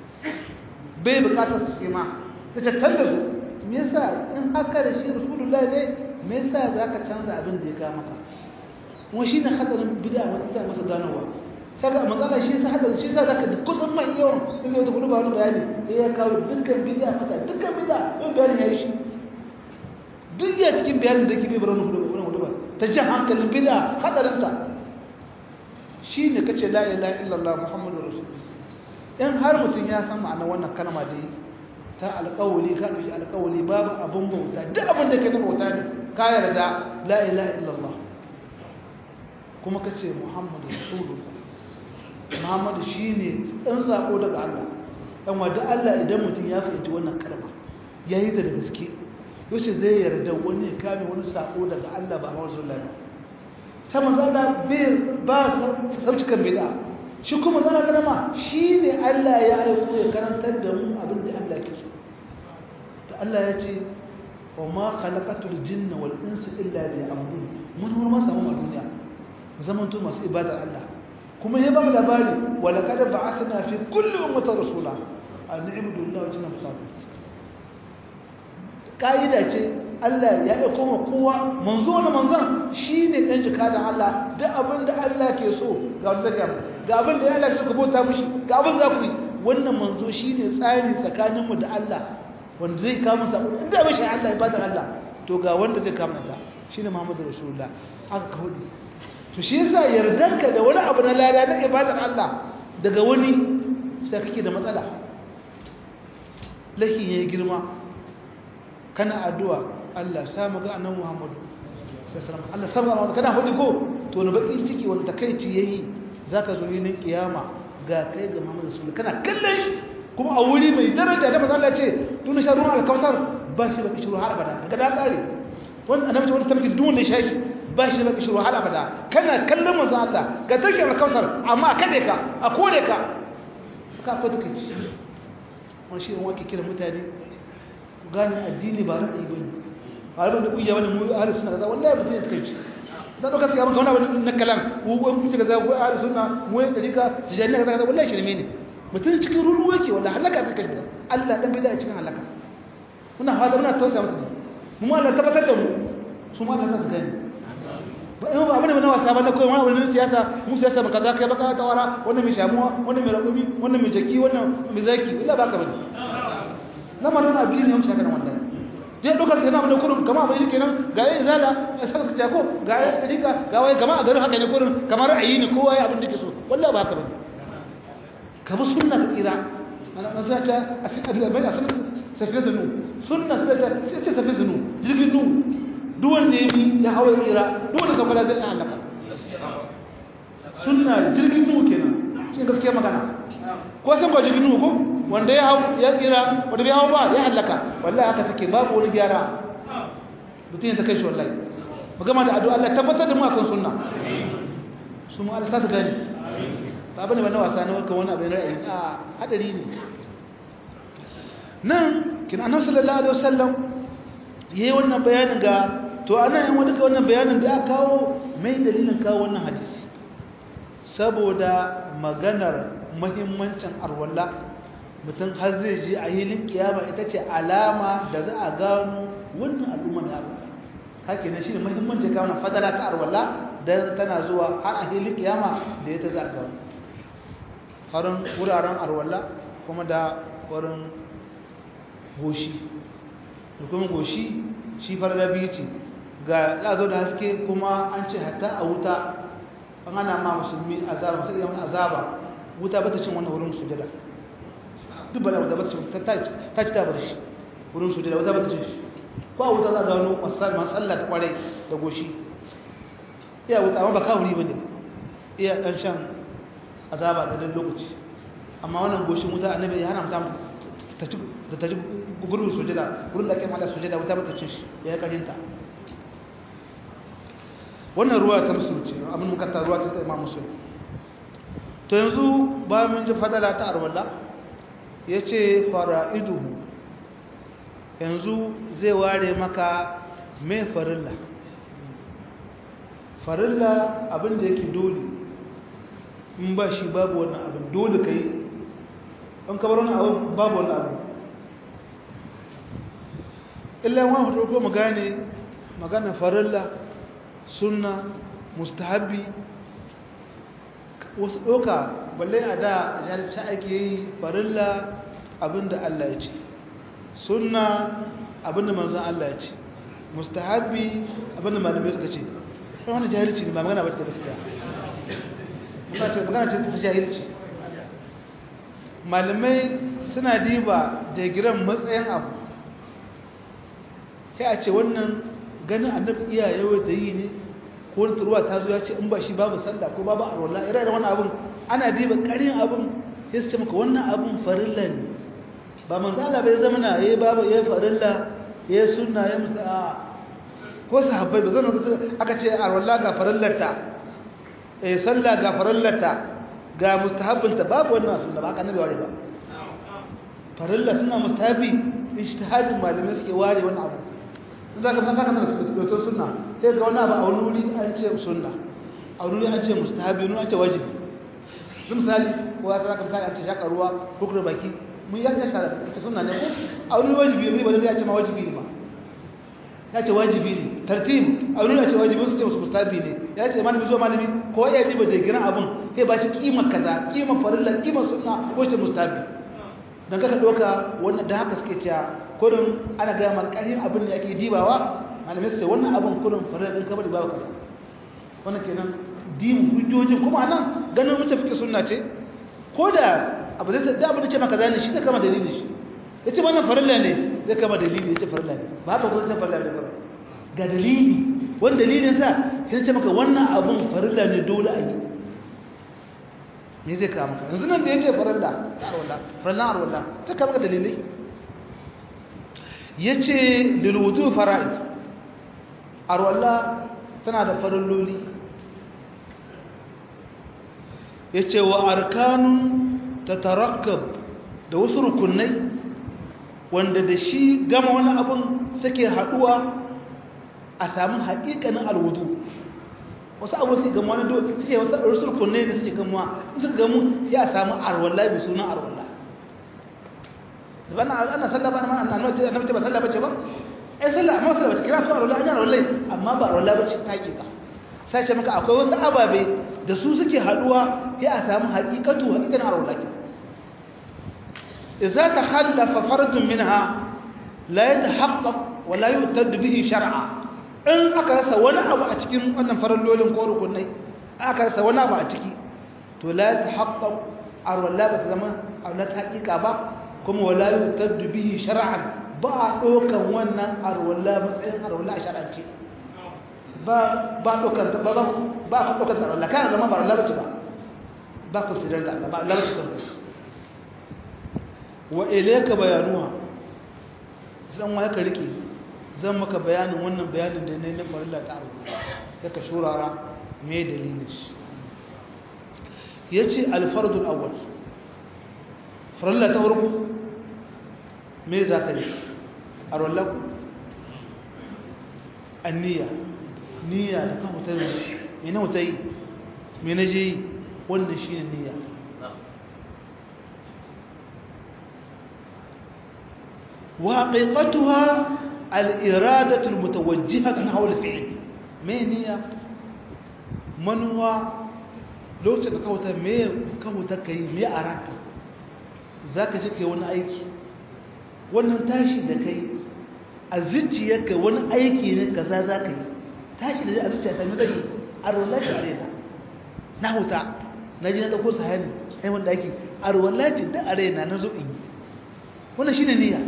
bai bukatar su ce ma ta tattar da su me yasa in haka da shi rasulullahi ne me yasa za ka canza abin da ya ga maka kuma shi ne hadarin bida a mutane masa ganowa saka magana shi yasa hadarin shi yasa za ka da kusan mai yawan in yau da kudu ba wani bayani ya kawo dukkan bida masa dukkan bida yin bayanin ya yi shi duk ya cikin bayanin da ke bai bar wani hudu ba ta jan hankalin bida hadarinta shi ne kace la ilaha illallah muhammadu rasulullah in har mutum ya san ma'ana wannan kalma da ta alƙawali ka ɗauki alƙawali babu abin bauta duk abin da ke na bauta ne ka yarda la ilaha illallah kuma ka ce muhammadu rasulullah muhammadu shi ne ɗan saƙo daga allah ɗan wadda allah idan mutum ya fahimci wannan kalma ya yi da gaske yaushe zai yarda wani ya kame wani saƙo daga allah ba a mawar sallah ta manzo allah ba sauci kan bid'a shi kuma zana karama shi ne Allah ya aiko ya karantar da mu abin da Allah ke so da Allah ya ce wa ma khalaqatul jinna wal insa illa liya'budun mun hur ma samu duniya zaman to masu ibadar Allah kuma ya ba mu labari wa laqad ba'athna fi kulli ummatin rasula an na'budu Allah wa jinna musabbi kaida ce Allah ya aiko ma kowa manzo wani manzon shine dan jikadan Allah duk abin da Allah ke so ga wanda ga ga abin da Allah ke so ku bauta mishi ga abin za ku yi wannan manzo shine tsari tsakanin mu da Allah wanda zai kawo masa inda ba shi Allah ibadar Allah to ga wanda zai kawo masa shine Muhammadu Rasulullah aka kawo to shi yasa yardanka da wani abu na lada na ibadar Allah daga wani sai kake da matsala lakin yayi girma kana addu'a Allah samu ga annabi Muhammad sallallahu Allah samu ga kana hudi ko to ne bakin ciki wanda takeici yayi zaka zo yin kiyama ga kai ga Muhammad sallallahu kana kallon shi kuma a wuri mai daraja da manzo Allah ce tun sha ruwan alkautar ba shi baki shiru har abada daga da kare wanda annabi wanda tabbakin duk wanda ya shi ba shi baki shiru har abada kana kallon manzo Allah ga take alkautar amma kade ka a kore ka ka ko takeici wani shi ne wake kira mutane gane addini ba ra'ayi ba ne ba da kungiya wani mu ahli sunna kaza wallahi mutum ya kai da doka sai maka wani abu na kalam ko ko kun kaza ko ahli sunna mu ya dalika tijani kaza kaza wallahi shirme ne mutum cikin ruru yake wallahi halaka ta kai Allah dan bai da cikin halaka muna hada muna tausaya musu mu Allah tabbatar da mu su ma Allah su gani ba in ba abin da na wasa ba na koyi wani wani siyasa mu siyasa ba kaza kai baka tawara wannan mai shamuwa wannan mai rakumi wannan mai jaki wannan mai zaki wallahi baka bane lamarin addini yamsa kana wanda je dokar sai na mun kurun kama bai kenan ga yayin zala sai ka ko ga yayin rika ga wai kama a garin haka ne kurun kamar ra'ayi ne kowa ya abin da ke so wallahi ba haka bane ka bi sunna ka tsira ana maza ta asali da bai asali safiyatu nu sunna sai ta sai ce safiyatu nu jirgin nu duk wanda ya bi ya hawa tsira duk wanda sabala zai halaka sunna jirgin nu kenan shi gaskiya magana ko san ba jirgin nu ko wanda ya hau ya tsira wanda bai hau ba ya halaka wallahi haka take babu wani gyara mutum ya ta kai shi wallahi magama da addu'a Allah tabbatar da mu akan sunna su mu Allah sa ta gani ba bane ba na wasa ne wanka wani abin ra'ayi a hadari ne nan kin annabi sallallahu alaihi wasallam yayi wannan bayanin ga to anan yan wani wannan bayanin da aka kawo mai dalilin kawo wannan hadisi saboda maganar muhimmancin arwalla mutum har zai ji a hilin kiyama ita ce alama da za a gano wannan al'umma na arwalla haka ne shine muhimmancin kawo na fadara ta arwalla dan tana zuwa har a hilin kiyama da ita za a gano harin wuraren arwalla kuma da wurin goshi da kuma goshi shi farla biyu ce ga ya zo da haske kuma an ce hatta a wuta an ana ma musulmi azaba sai yawan azaba wuta bata cin wannan wurin sujada duk bala wuta bata cin ta ta ci ta bar shi wurin sujada wuta bata cin shi ko a wuta za ga wani masal masalla ta kware da goshi iya wuta amma ba kawuri bane iya dan shan azaba da dan lokaci amma wannan goshin wuta annabi ya hana mutum ta ci ta ci gurbin sujada gurin da ake mata sujada wuta bata cin shi ya yi karinta wannan ruwa ta musulun ce abin mukatta ruwa ta imam musulun to yanzu ba mun ji fadala ta arwalla ya ce fara'iduhu yanzu zai ware maka mai farilla farilla abin da yake dole in ba shi babu wannan abin dole ka yi an kabar wani abin babu wannan abin illa wani hudu ko mu gane magana farilla sunna mustahabi wasu ɗoka balle a da jahilci ake yi farilla abinda Allah ya ce sunna abinda manzan Allah ya ce mustahabi abinda malamai suka ce ɗan wani jahilci ne ba magana ba ta gaskiya magana ce ta jahilci malamai suna diba da giran matsayin abu sai a ce wannan ganin annabi iya yawa da yi ne ko wani turuwa ta zo ya ce in ba shi babu sallah ko babu arwallah ira da wannan abun ana diba karin abun ya ce maka wannan abun farilla ne ba manzo Allah bai zama na yayi babu yayi farilla yayi sunna yayi musa ko sahabbai ba zama aka ce arwallah ga farillata eh sallah ga farillata ga mustahabbinta babu wannan sunna ba haka nabi ware ba farilla suna mustahabi ijtihadin malamai suke ware wannan abu za ka zaka kana da sunna sai ga wani abu a wani wuri an ce sunna a wani wuri an ce mustahabi wani an ce wajibi zan misali ko ya saka misali an ce shaka ruwa ko kuma baki mun ya shara ita sunna ne ko a wani wajibi ne ba da ya ce ma wajibi ne ba ya ce wajibi ne tartib a nuna ce wajibi su ce wasu mustabi ne ya ce malami zuwa malami ko ya diba da giran abin sai ba shi kima kaza kima farilla kima sunna ko ce mustabi dan kaka doka wannan da haka suke cewa kurin ana ga mal karin abin da ake dibawa malamai su ce wannan abin kurin farilla din kabari babu kaza wannan kenan din hujjojin kuma anan ganin mutum fike sunna ce ko da abu zai da abu da ce maka zai ne shi da kama dalilin shi yace wannan farilla ne zai kama dalili yace farilla ne ba haka ko zai farilla ne ba ga dalili wani dalilin sa sai ce maka wannan abun farilla ne dole a yi me zai kama maka yanzu nan da yace farilla arwala farilla arwala ta kama maka dalilai yace lil wudu fara'id arwala tana da farilloli yace wa arkanun tatarakkab da wasu rukunai wanda da shi gama wani abun suke haduwa a samu haƙiƙanin alwudu wasu abu suke gama wani dole suke wasu rukunai da suke gama suka gamu ya samu arwalla bi sunan arwalla zaba ana sallah ba ana annabi annabi ba sallah bace ba eh sallah amma sallah bace kira ko arwalla ana arwalla amma ba arwalla bace ta haƙiƙa sai ce maka akwai wasu ababe da su suke haduwa ya samu haƙiƙatu haƙiƙanin arwalla ke إذا تخلف فرد منها لا يتحقق ولا يؤتد به شرعا in aka rasa wani abu a cikin wannan farallolin ko rukunai aka rasa wani abu a ciki to la tahaqqaq arwala ba ta zama arwala ta hakika ba kuma wala yutaddu bihi shar'an ba a dokan wannan arwala matsayin arwala a shar'ance ba ba dokan ba ba ba ka dokan arwala kana zama ba arwala ba ba ku sidar da ba arwala ba wa ilayka bayanuha zan wa haka rike zan maka bayanin wannan bayanin da ne na farilla ta abu kaka shurara me dalilin shi yace al-fardul awwal farilla ta farko me zaka yi arwallaku anniya niyya da kan mutai me na mutai me na je wannan shine niyya وحقيقتها الإرادة المتوجهة نحو الفعل من هي من هو لو تكوتا مي كوتا كاي مي أراك ذاك جكي وانا أيكي wannan tashi da kai a zuciyarka wani aiki ne kaza za ka yi tashi da a zuciya ta mai zai a rollaci a rena na huta na ji na ɗauko sahani ai wanda ake a rollaci da a rena na zo in yi wannan shi ne niyya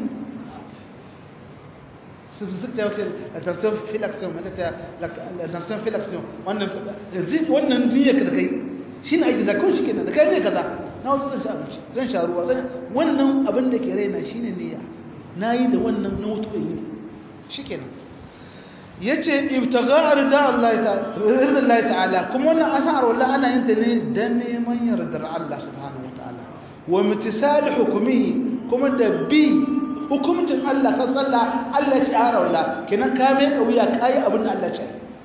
attention fi l'action attention fi l'action wannan wannan niyyar da kai shine aiki da kun shikenan da kai ne kaza na wasu zan sha abinci zan sha ruwa zan wannan abin da ke raina shine niyya nayi da wannan na wato yi shikenan yace ibtigha rida Allah ta'ala rida Allah ta'ala kuma wannan asar wallahi ana yin ta ne dan neman yardar Allah subhanahu wa ta'ala wa imtisal hukmihi kuma da bi hukumcin Allah kan sallah Allah ya ci harawla kenan ka mai kauya kai abin da Allah ya ce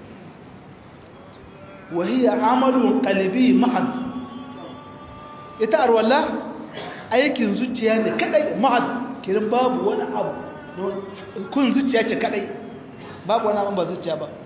wa hiya amalun qalbi mahad ita arwala aikin zuciya ne kadai mahad kiran babu wani abu kun zuciya ce kadai babu wani abu ba zuciya ba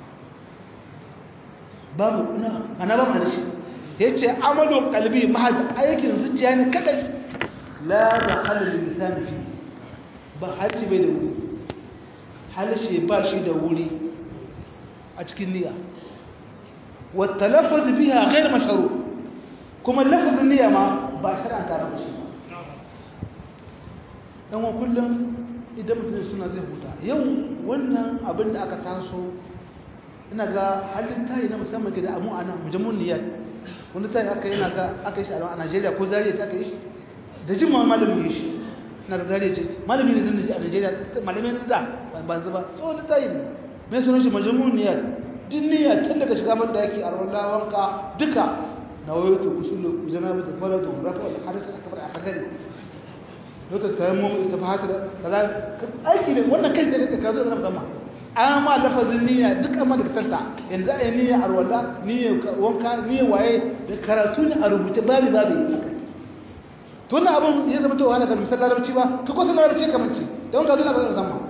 babu ina ana ba mana shi yace amalun qalbi mahad aikin zuciya ne kadai la da halal lisan fi ba harshe bai da wuri harshe ba shi da wuri a cikin niyya wata lafaz biya gair masharu kuma lafazin niyya ma ba shari'a ta raba shi ba dan wa kullum idan mutum suna zai huta yau wannan abin da aka taso ina ga halin tayi na musamman ke da amu ana mujamun niyyat wanda tayi aka yana ga aka yi shi a Najeriya ko Zariya ta aka yi shi da jin malamin yi shi na ga zariya ce malami ne dan a Najeriya malamin da ban zuba so da tayi ne me sunan shi majmun niyyat din niyya tun daga shiga man da yake a rawalla wanka duka na wayoto usulu janabatu faradu rafa al hadas akbar a kagari lokacin tayammum istifahat kaza aiki ne wannan kai da kake kazo da musamman an ma lafazin niyya duk amma da tanta yanzu a yi niyya a rawalla niyya wanka niyya waye da karatu ne a rubuce babi babi to wannan abun ya zama to wahala ga misal larabci ba ka ko larabci kamar ce don ka zo na kasar zama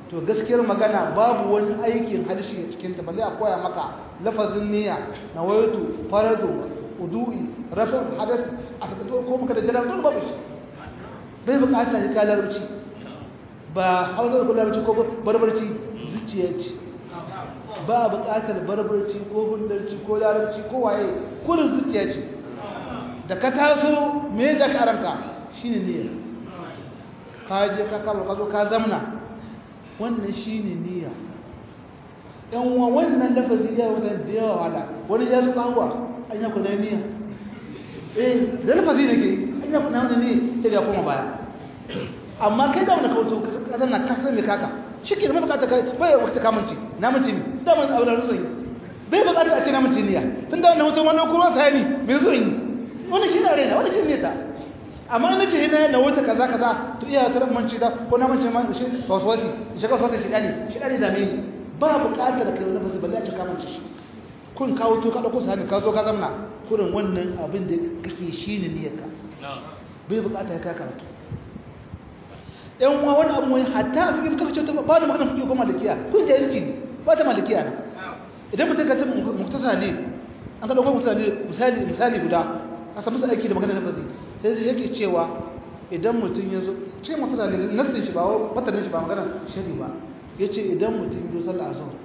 to gaskiyar magana babu wani aikin harshe a cikin ta balle a koya maka lafazin niyya na wayatu faradu udu'i rafa hadath a saka to ko maka da jira don babu shi bai bukata ya ka larabci ba hausa ko larabci ko barbarci zuciya ce ba bukatar barbarci ko hundarci ko larabci ko waye kurin zuciya ce da ka taso me da ka ranka shine niyya ka je ka kama ka zo ka zamna wannan shine niyya yan uwa wannan lafazi ya wata da yawa wala wani ya zo kawo an ya kuna niyya eh da lafazi ne ke an ya kuna wani ne sai ya koma baya amma kai da wani kawo ka zanna ka san me kaka shi ke da mai bukata kai bai wakta kamunci na mace ne da man aure zai bai bukata a ce na mace niyya tun da wannan mutum wannan kuma sai ni me zo yi wani shi na raina wani shi ne ta amma na ce na na wuta kaza kaza to iya ta manci da ko na manci man shi waswasi shi ka waswasi shi dani shi dani da me ba buƙatar kai wani bazu balle a ce ka manci shi kun kawo to ka dauko sani ka zo ka zamna kurin wannan abin da kake shine niyyarka bai buƙata ka karatu yan uwa wani abu wani hatta a cikin kaka ce ta ba da magana fiye ko malikiya kun jahilci ne ba ta malikiya na idan mutum ka tafi muktasa ne an ka dauko muktasa ne misali misali guda a samu aiki da magana na fazi sai sai yake cewa idan mutum ya zo ce muktasa ne nasin shi ba watanin shi ba magana shari ba ya ce idan mutum ya zo sallah a zuwa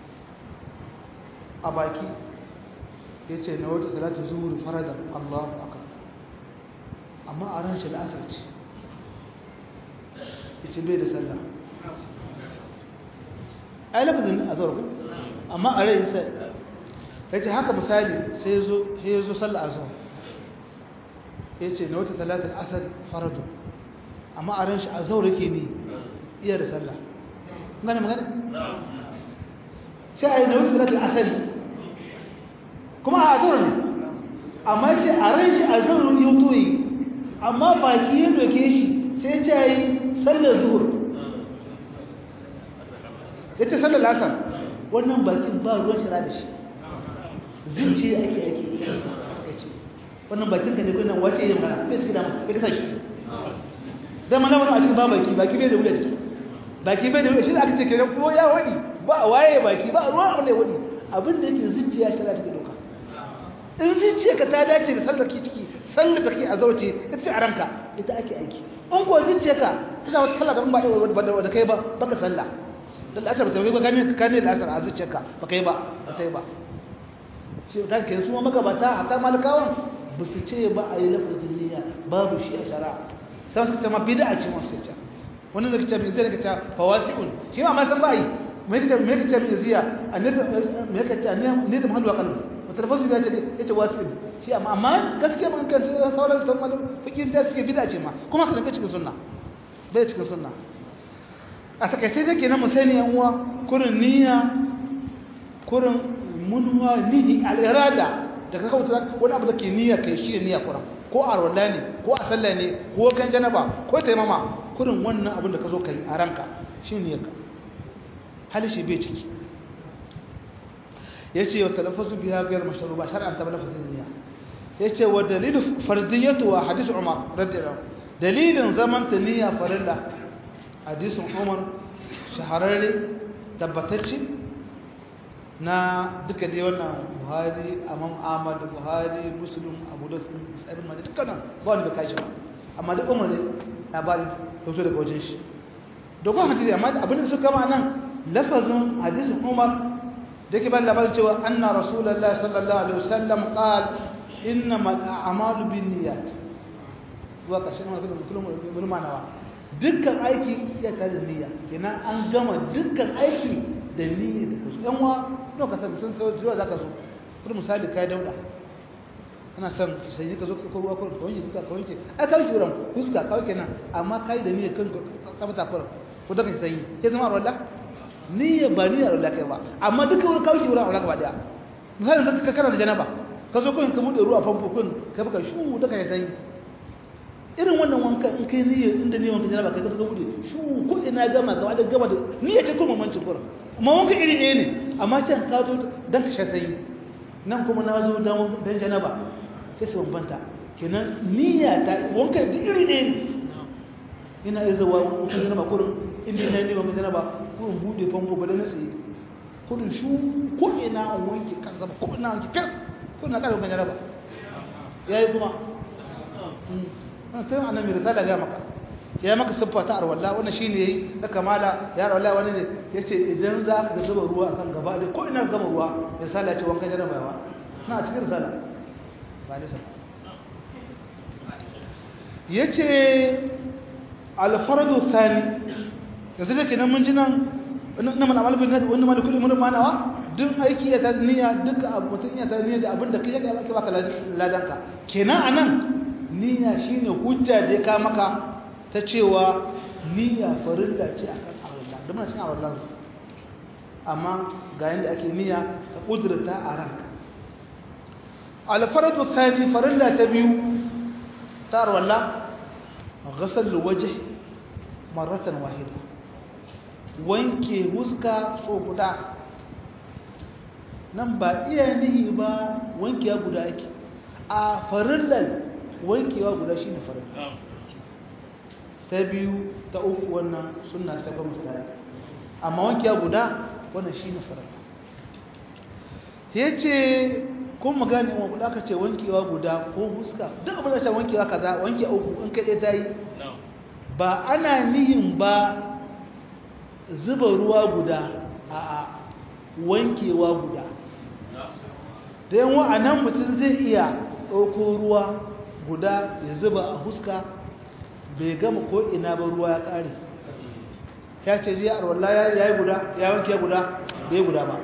a baki ya ce na wata salatin zuhuri faradan allahu akbar amma a ran shi la'asar ce yace bai da sallah ai lafazin a zuwa ku amma a rai sai yace haka misali sai zo sai zo sallah a zuwa yace na wata salatul asr faradu amma a ran shi a zuwa yake ni iya da sallah ngana magana sai ai na wata salatul asr kuma a zuwa ne amma yace a ran shi a zuwa yake toyi amma baki ya doke shi sai ce yi sallar zuhur ya ce sallar lasar wannan bakin ba ruwan shira da shi zuciya ake ake ake wannan bakin ka ne kunan wace yin mana bai suke dama ya kasa shi zai mana wani a cikin ba baki baki bai da wuya ciki baki bai da wuya shi da aka ce kenan ko ya wani ba waye baki ba ruwan abin da ya wani abin da yake zuciya shira take dauka in zuciya ka ta dace da sallar ki ciki sallar da ke a zauce ita ce a ranka ita ake aiki in ko zuciyarka tana wata sallah da ba ba da kai ba baka sallah dan asar ta ba kane kane da asar a zuciyarka ba kai ba ba kai ba shi dan kai su magabata hatta malakawan ba su ce ba a yi lafazin niyya babu shi a shari'a sai su ce ma bid'a ce masu kace wannan da kace zai kace fawasiqun shi ma ma san ba yi me kace me kace me ziya annabi me kace ne da mahallu aqal wata lafazu ya ce yace wasiqun shi amma amma gaskiya mun kan sauran san malam fikin da suke bid'a ce ma kuma kana bai cikin sunna bai cikin sunna a takaice da kenan mu sani yan uwa kurin niyya kurin munwa nihi al-irada daga kauta wani abu da ke niyya kai shi niyya kuran ko a rawalla ne ko a sallah ne ko kan janaba ko taimama kurin wannan abin da ka zo kai a ranka shi niyyarka hali shi bai ciki yace wa talaffuzu biha ghayr mashru ba shar'an ta lafazin niyya yace wa dalilu fardiyatu wa hadith umar radiyallahu dalilin zaman ta niyya farilla hadisin umar shahararre tabbatacce na duka dai wannan buhari amam ahmad buhari muslim abu da tsarin ma dukkanin ba wani bai kashi ba amma duk umar ne labarin fito daga wajen shi dogon hadisi amma abin da suka ma nan lafazin hadisin umar da yake bayan labarin cewa anna rasulullahi sallallahu alaihi wasallam qal innamal a'malu binniyat zuwa ƙarshen wani kullum kullum manawa dukkan aiki ya tare da niyya kenan an gama dukkan aiki da niyya da kasu yan wa no ka san mutum sai zuwa zaka zo kuma misali kai dauda kana son sai ka zo ka ruwa ko ka wanke duka ka wanke ai ka wanke wurin fuska ka wanke nan amma kai da niyya kan ka fata kurin ko da kai sai ke zama wallahi niyya ba niyya wallahi kai ba amma duka wurin ka wanke wurin wallahi ba daya misali ka kana da janaba ka zo kun ka bude ruwa famfo kun ka baka shu da kai sai irin wannan wanka in kai niyyar inda ne wanka janaba kai ka ga bude shu ko ina gama gaba da gama da niyya ce kuma mancin kurin amma wanka iri ɗaya ne amma can ka zo dan ka sha sanyi nan kuma na zo dan dan janaba sai su bambanta kenan niyya ta wanka da iri ɗaya ne ina iya zuwa wanka janaba kurin inda na ne ba mai janaba kurin bude famfo ba da na tsaye kurin shu ko ina an wanke kan zama ko ina wanke fes ko ina kada wankan janaba ya yi kuma wannan tun annabi risala ga maka ya maka siffa ta arwalla wannan shine yayi na kamala ya arwalla wani ne yace idan za ka zuba ruwa akan gaba da ko ina gama ruwa ya sala ce wankan janaba yawa na a cikin risala ba ne sai yace alfardu thani yanzu da kenan mun ji nan na mana amal bin nadi wannan ma da kullu mun manawa duk aiki ya ta niyya duk abu mutun ya ta niyya da abin da kai ya ake baka ladanka kenan anan niyya shine hujja da ka maka ta cewa niyya farilla ce akan Allah da muna cikin Allah amma ga yanda ake niyya ka kudurta a ranka al-fardu thani farilla ta biyu tar walla ghasal wajh marratan wahida wanke huska so guda nan ba iya nihi ba wankewa guda ake a farillan wankewa guda shine farilla ta biyu ta uku wannan suna ta ba mutane amma wankewa guda wannan shine farilla yace kun magana wa guda kace wankewa guda ko huska duk abin da ta wankewa kaza wanke uku in kai ta yi ba ana nihin ba zuba ruwa guda a wankewa guda da yan wa'anan mutum zai iya ɗauko ruwa guda ya zuba a huska bai gama ko ina ba ruwa ya ƙare ya ce zai arwallah ya yi guda ya wanke guda bai guda ba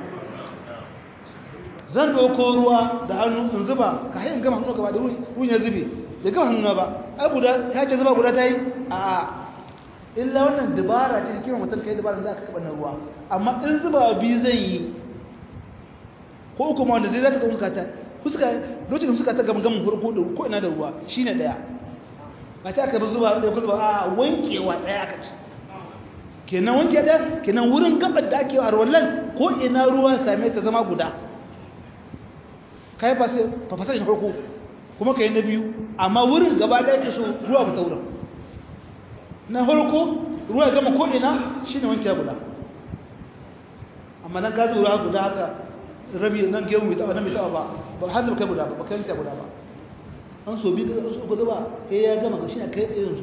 zan ɗauko ruwa da hannu in zuba ka hain gama hannu gaba da ruwan ya zube bai gama hannu ba ai guda ya ce zuba guda ta yi a illa wannan dabara ce hikimar mutum kai dabara za ka kaɓa na ruwa amma in zuba biyu zan yi ko uku ma wanda zai za ta ga fuska ta fuska lokacin fuska ta gama gama farko da ko ina da ruwa shine daya ba ta aka bi zuba da ko zuba a wankewa daya aka ci kenan wanke daya kenan wurin gabar da ake a wallan ko ina ruwa same ta zama guda kai ba sai fa fasa shi farko kuma kai na biyu amma wurin gaba daya ke so ruwa ba ta wurin na farko ruwa ya gama ko ina shine wanke guda amma dan ka zuwa guda haka rabi nan gemu mai taba nan mai taba ba ba har da kai guda ba ba kai ta guda ba an so bi da su guda ba eh ya gama gashi na kai tsaye yanzu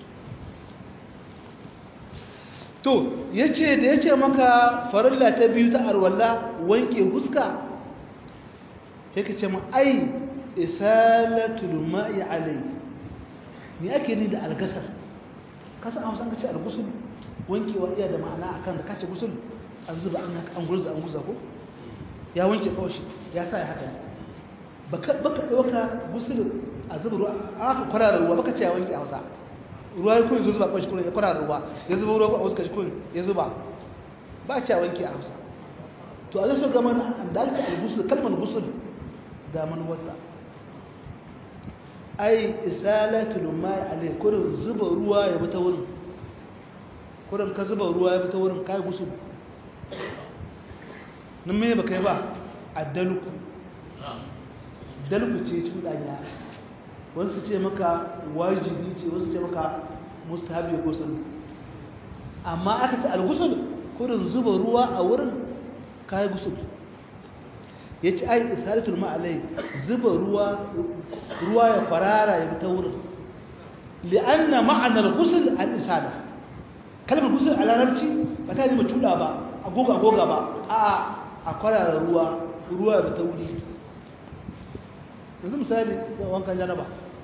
to yace da yace maka farilla ta biyu ta arwalla wanke huska yake ce ma ai isalatul ma'i alai me ake ni da algasar kasan hausa ka ce algusul wankewa iya da ma'ana akan da kace gusul an zuba an an gurza an gurza ko ya wanke kawashi ya sa ya haka baka baka dauka gusul a zuba ruwa aka kwarara ruwa baka ce ya wanke hausa ruwa ya kun zuba kawashi kun ya kwarara ruwa ya zuba ruwa a wasu kun ya zuba ba ce ya wanke a hausa to Allah so ga mana an da aka al-gusul kalmar gusul ga man wata ai isalatul ma'i alai kurin zuba ruwa ya bata wurin kurin ka zuba ruwa ya bata wurin kai gusul nan me baka yi ba addalku dalku ce cuɗanya wasu ce maka wajibi ce wasu ce maka mustahabi ko sun amma aka ce al-gusul kurin zuba ruwa a wurin kai gusul ya ci ai isalatul ma'alai zuba ruwa ruwa ya farara ya ta wurin li'anna ma'anar ghusl al-isala kalmar ghusl a larabci ba ta yi ma tuda ba agoga agoga ba a a kwarara ruwa ruwa ya ta wuri yanzu misali wankan janaba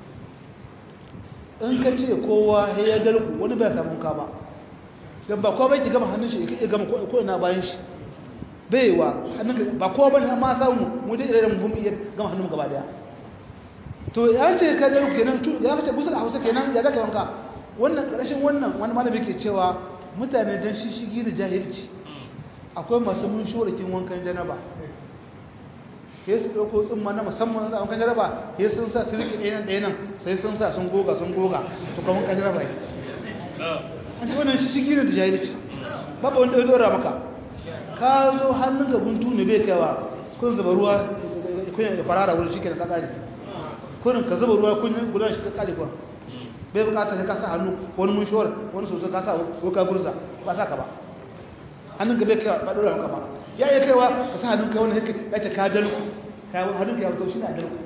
in ka ce kowa ya dalku wani bai samun ka ba don ba kowa bai ki gama hannun shi ya gama ko ina bayan shi baiwa ba kowa bane amma samu mu dai irin mun iya gama hannun gaba daya to ya ce ka da kenan to ya ce gusul Hausa kenan ya zaka wanka wannan karshen wannan wani malami ke cewa mutane dan shishigi da jahilci akwai masu mun shorakin wankan janaba sai su dauko tsumma na musamman za wankan janaba sai sun sa su rike ɗayan ɗayan sai sun sa sun goga sun goga to kuma wankan janaba ne an ce wannan shishigi da jahilci babu wanda ya dora maka ka zo hannun ga guntu ne bai kaiwa kun zuba ruwa kun ya farara wurin shi ke da kakari kurin ka zuba ruwa kun gudan shi kakari kuwa bai bukata sai ka sa hannu wani mun shawar wani soso ka sa ko ka gurza ba sa ka ba hannun ka bai kai ba dora maka ba ya iya kaiwa ka sa hannun kai wani ya ce ka dalku ka hannun ka ya wato shi na dalku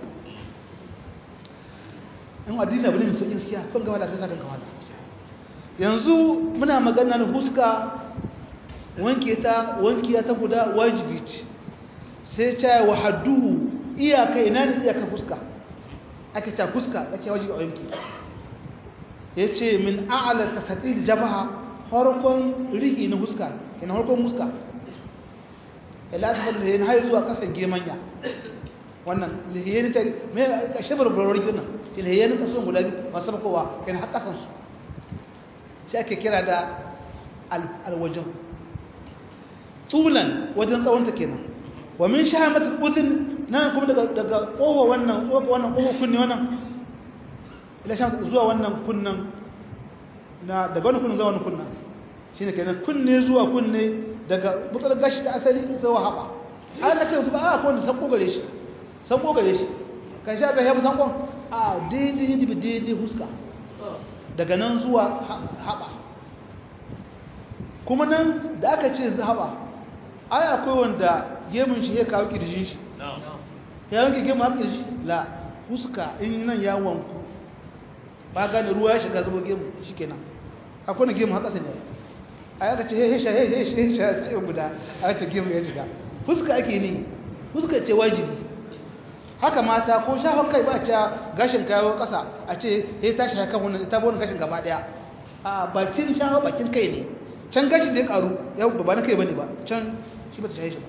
in addini abu ne mai sauƙin siya kan gaba da kai sa kan kawai yanzu muna magana na huska wanke ta wanke ta guda wajibi ce sai ta wa hadduhu iyaka ina ne iyaka huska ake ta huska ake wajibi a wanke ya ce min a'ala tasatil jabaha harkon rihi na huska ina harkon huska ila ta fadda yin har zuwa kasan gemanya wannan lihiyyani ta mai shabar burarwar gina ce lihiyyani kasuwan guda biyu masu bakowa kai na haƙasansu shi ake kira da alwajen tulan wajen tsawonta kenan wa min shahamatul udhun nan kuma daga daga kowa wannan kowa wannan kowa kunne wannan ila shan zuwa wannan kunnan na daga wannan kunnan zuwa wannan kunnan shine kenan kunne zuwa kunne daga butsar gashi da asali zuwa haba an ka ce mutu ba a ko da sako gare shi sako gare shi ka sha ga yabu sankon a daidai daidai huska daga nan zuwa haɓa kuma nan da aka ce haɓa ai akwai wanda gemun shi ya kawo ƙirjin shi ya wanke gemun haƙa ƙirji la fuska in nan ya wanku ba gane ruwa ya shiga zuba gemun shi kenan akwai na gemun haƙa sanya a yaka ce hesha hesha hesha tsayin guda a ce gemun ya shiga fuska ake ne fuska ce wajibi haka mata ko shafar kai ba ta gashin kayo kasa a ce ya tashi haka wannan ta bona gashin gaba daya a bakin shafar bakin kai ne can gashin da ya karu ya ba na kai bane ba can shi ba ta shaye shi ba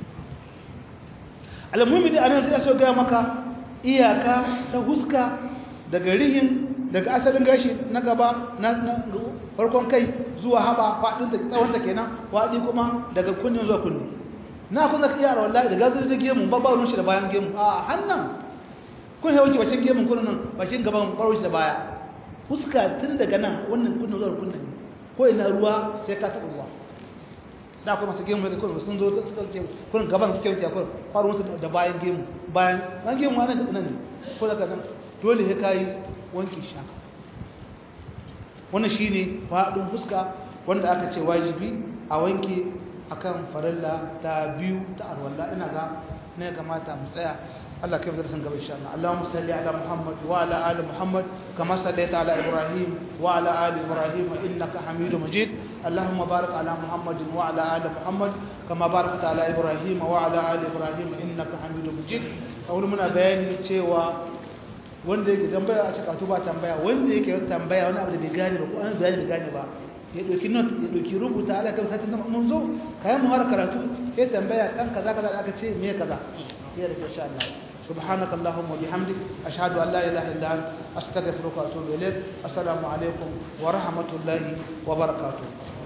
alamuhimmi da anan sai so ga maka iyaka ta huska daga rihin daga asalin gashi na gaba na farkon kai zuwa haba faɗin ta tsawon ta kenan waɗi kuma daga kunnen zuwa kunne na kun zaka iya wallahi da gazo da gemu ba ba shi da bayan gemu a hannan kun hawo bacin gemun kun nan bacin gaban baro shi da baya fuska tun daga nan wannan kunnan zuwa kunnan ne ko ina ruwa sai ka taɓa ruwa da kuma su gemu da kun sun zo suka ce kun gaban suke wuce kun faru musu da bayan gemu bayan bayan gemu wannan da nan ne ko daga nan dole sai kai wanki shi haka wannan shine faɗin fuska wanda aka ce wajibi a wanke akan farilla ta biyu ta arwalla ina ga ne kamata mu tsaya Allah kai da san gaba insha Allah Allahumma salli ala Muhammad wa ala ali Muhammad kama sallaita ala Ibrahim wa ala ali Ibrahim innaka Hamidum Majid Allahumma barik ala Muhammad wa ala ali Muhammad kama barakta ala Ibrahim wa ala ali Ibrahim innaka Hamidum Majid kawai muna bayani cewa wanda yake tambaya a cikin ba tambaya wanda yake tambaya wani abu da bai gane ba ko an bayani bai gane ba ya ɗauki not ya ɗauki rubuta ala kan satin zama mun zo kayan mu har karatu ya tambaya kan kaza kaza aka ce me kaza ya da insha Allah سبحانك اللهم وبحمدك أشهد أن لا إله إلا أنت أستغفرك وأتوب إليك السلام عليكم ورحمة الله وبركاته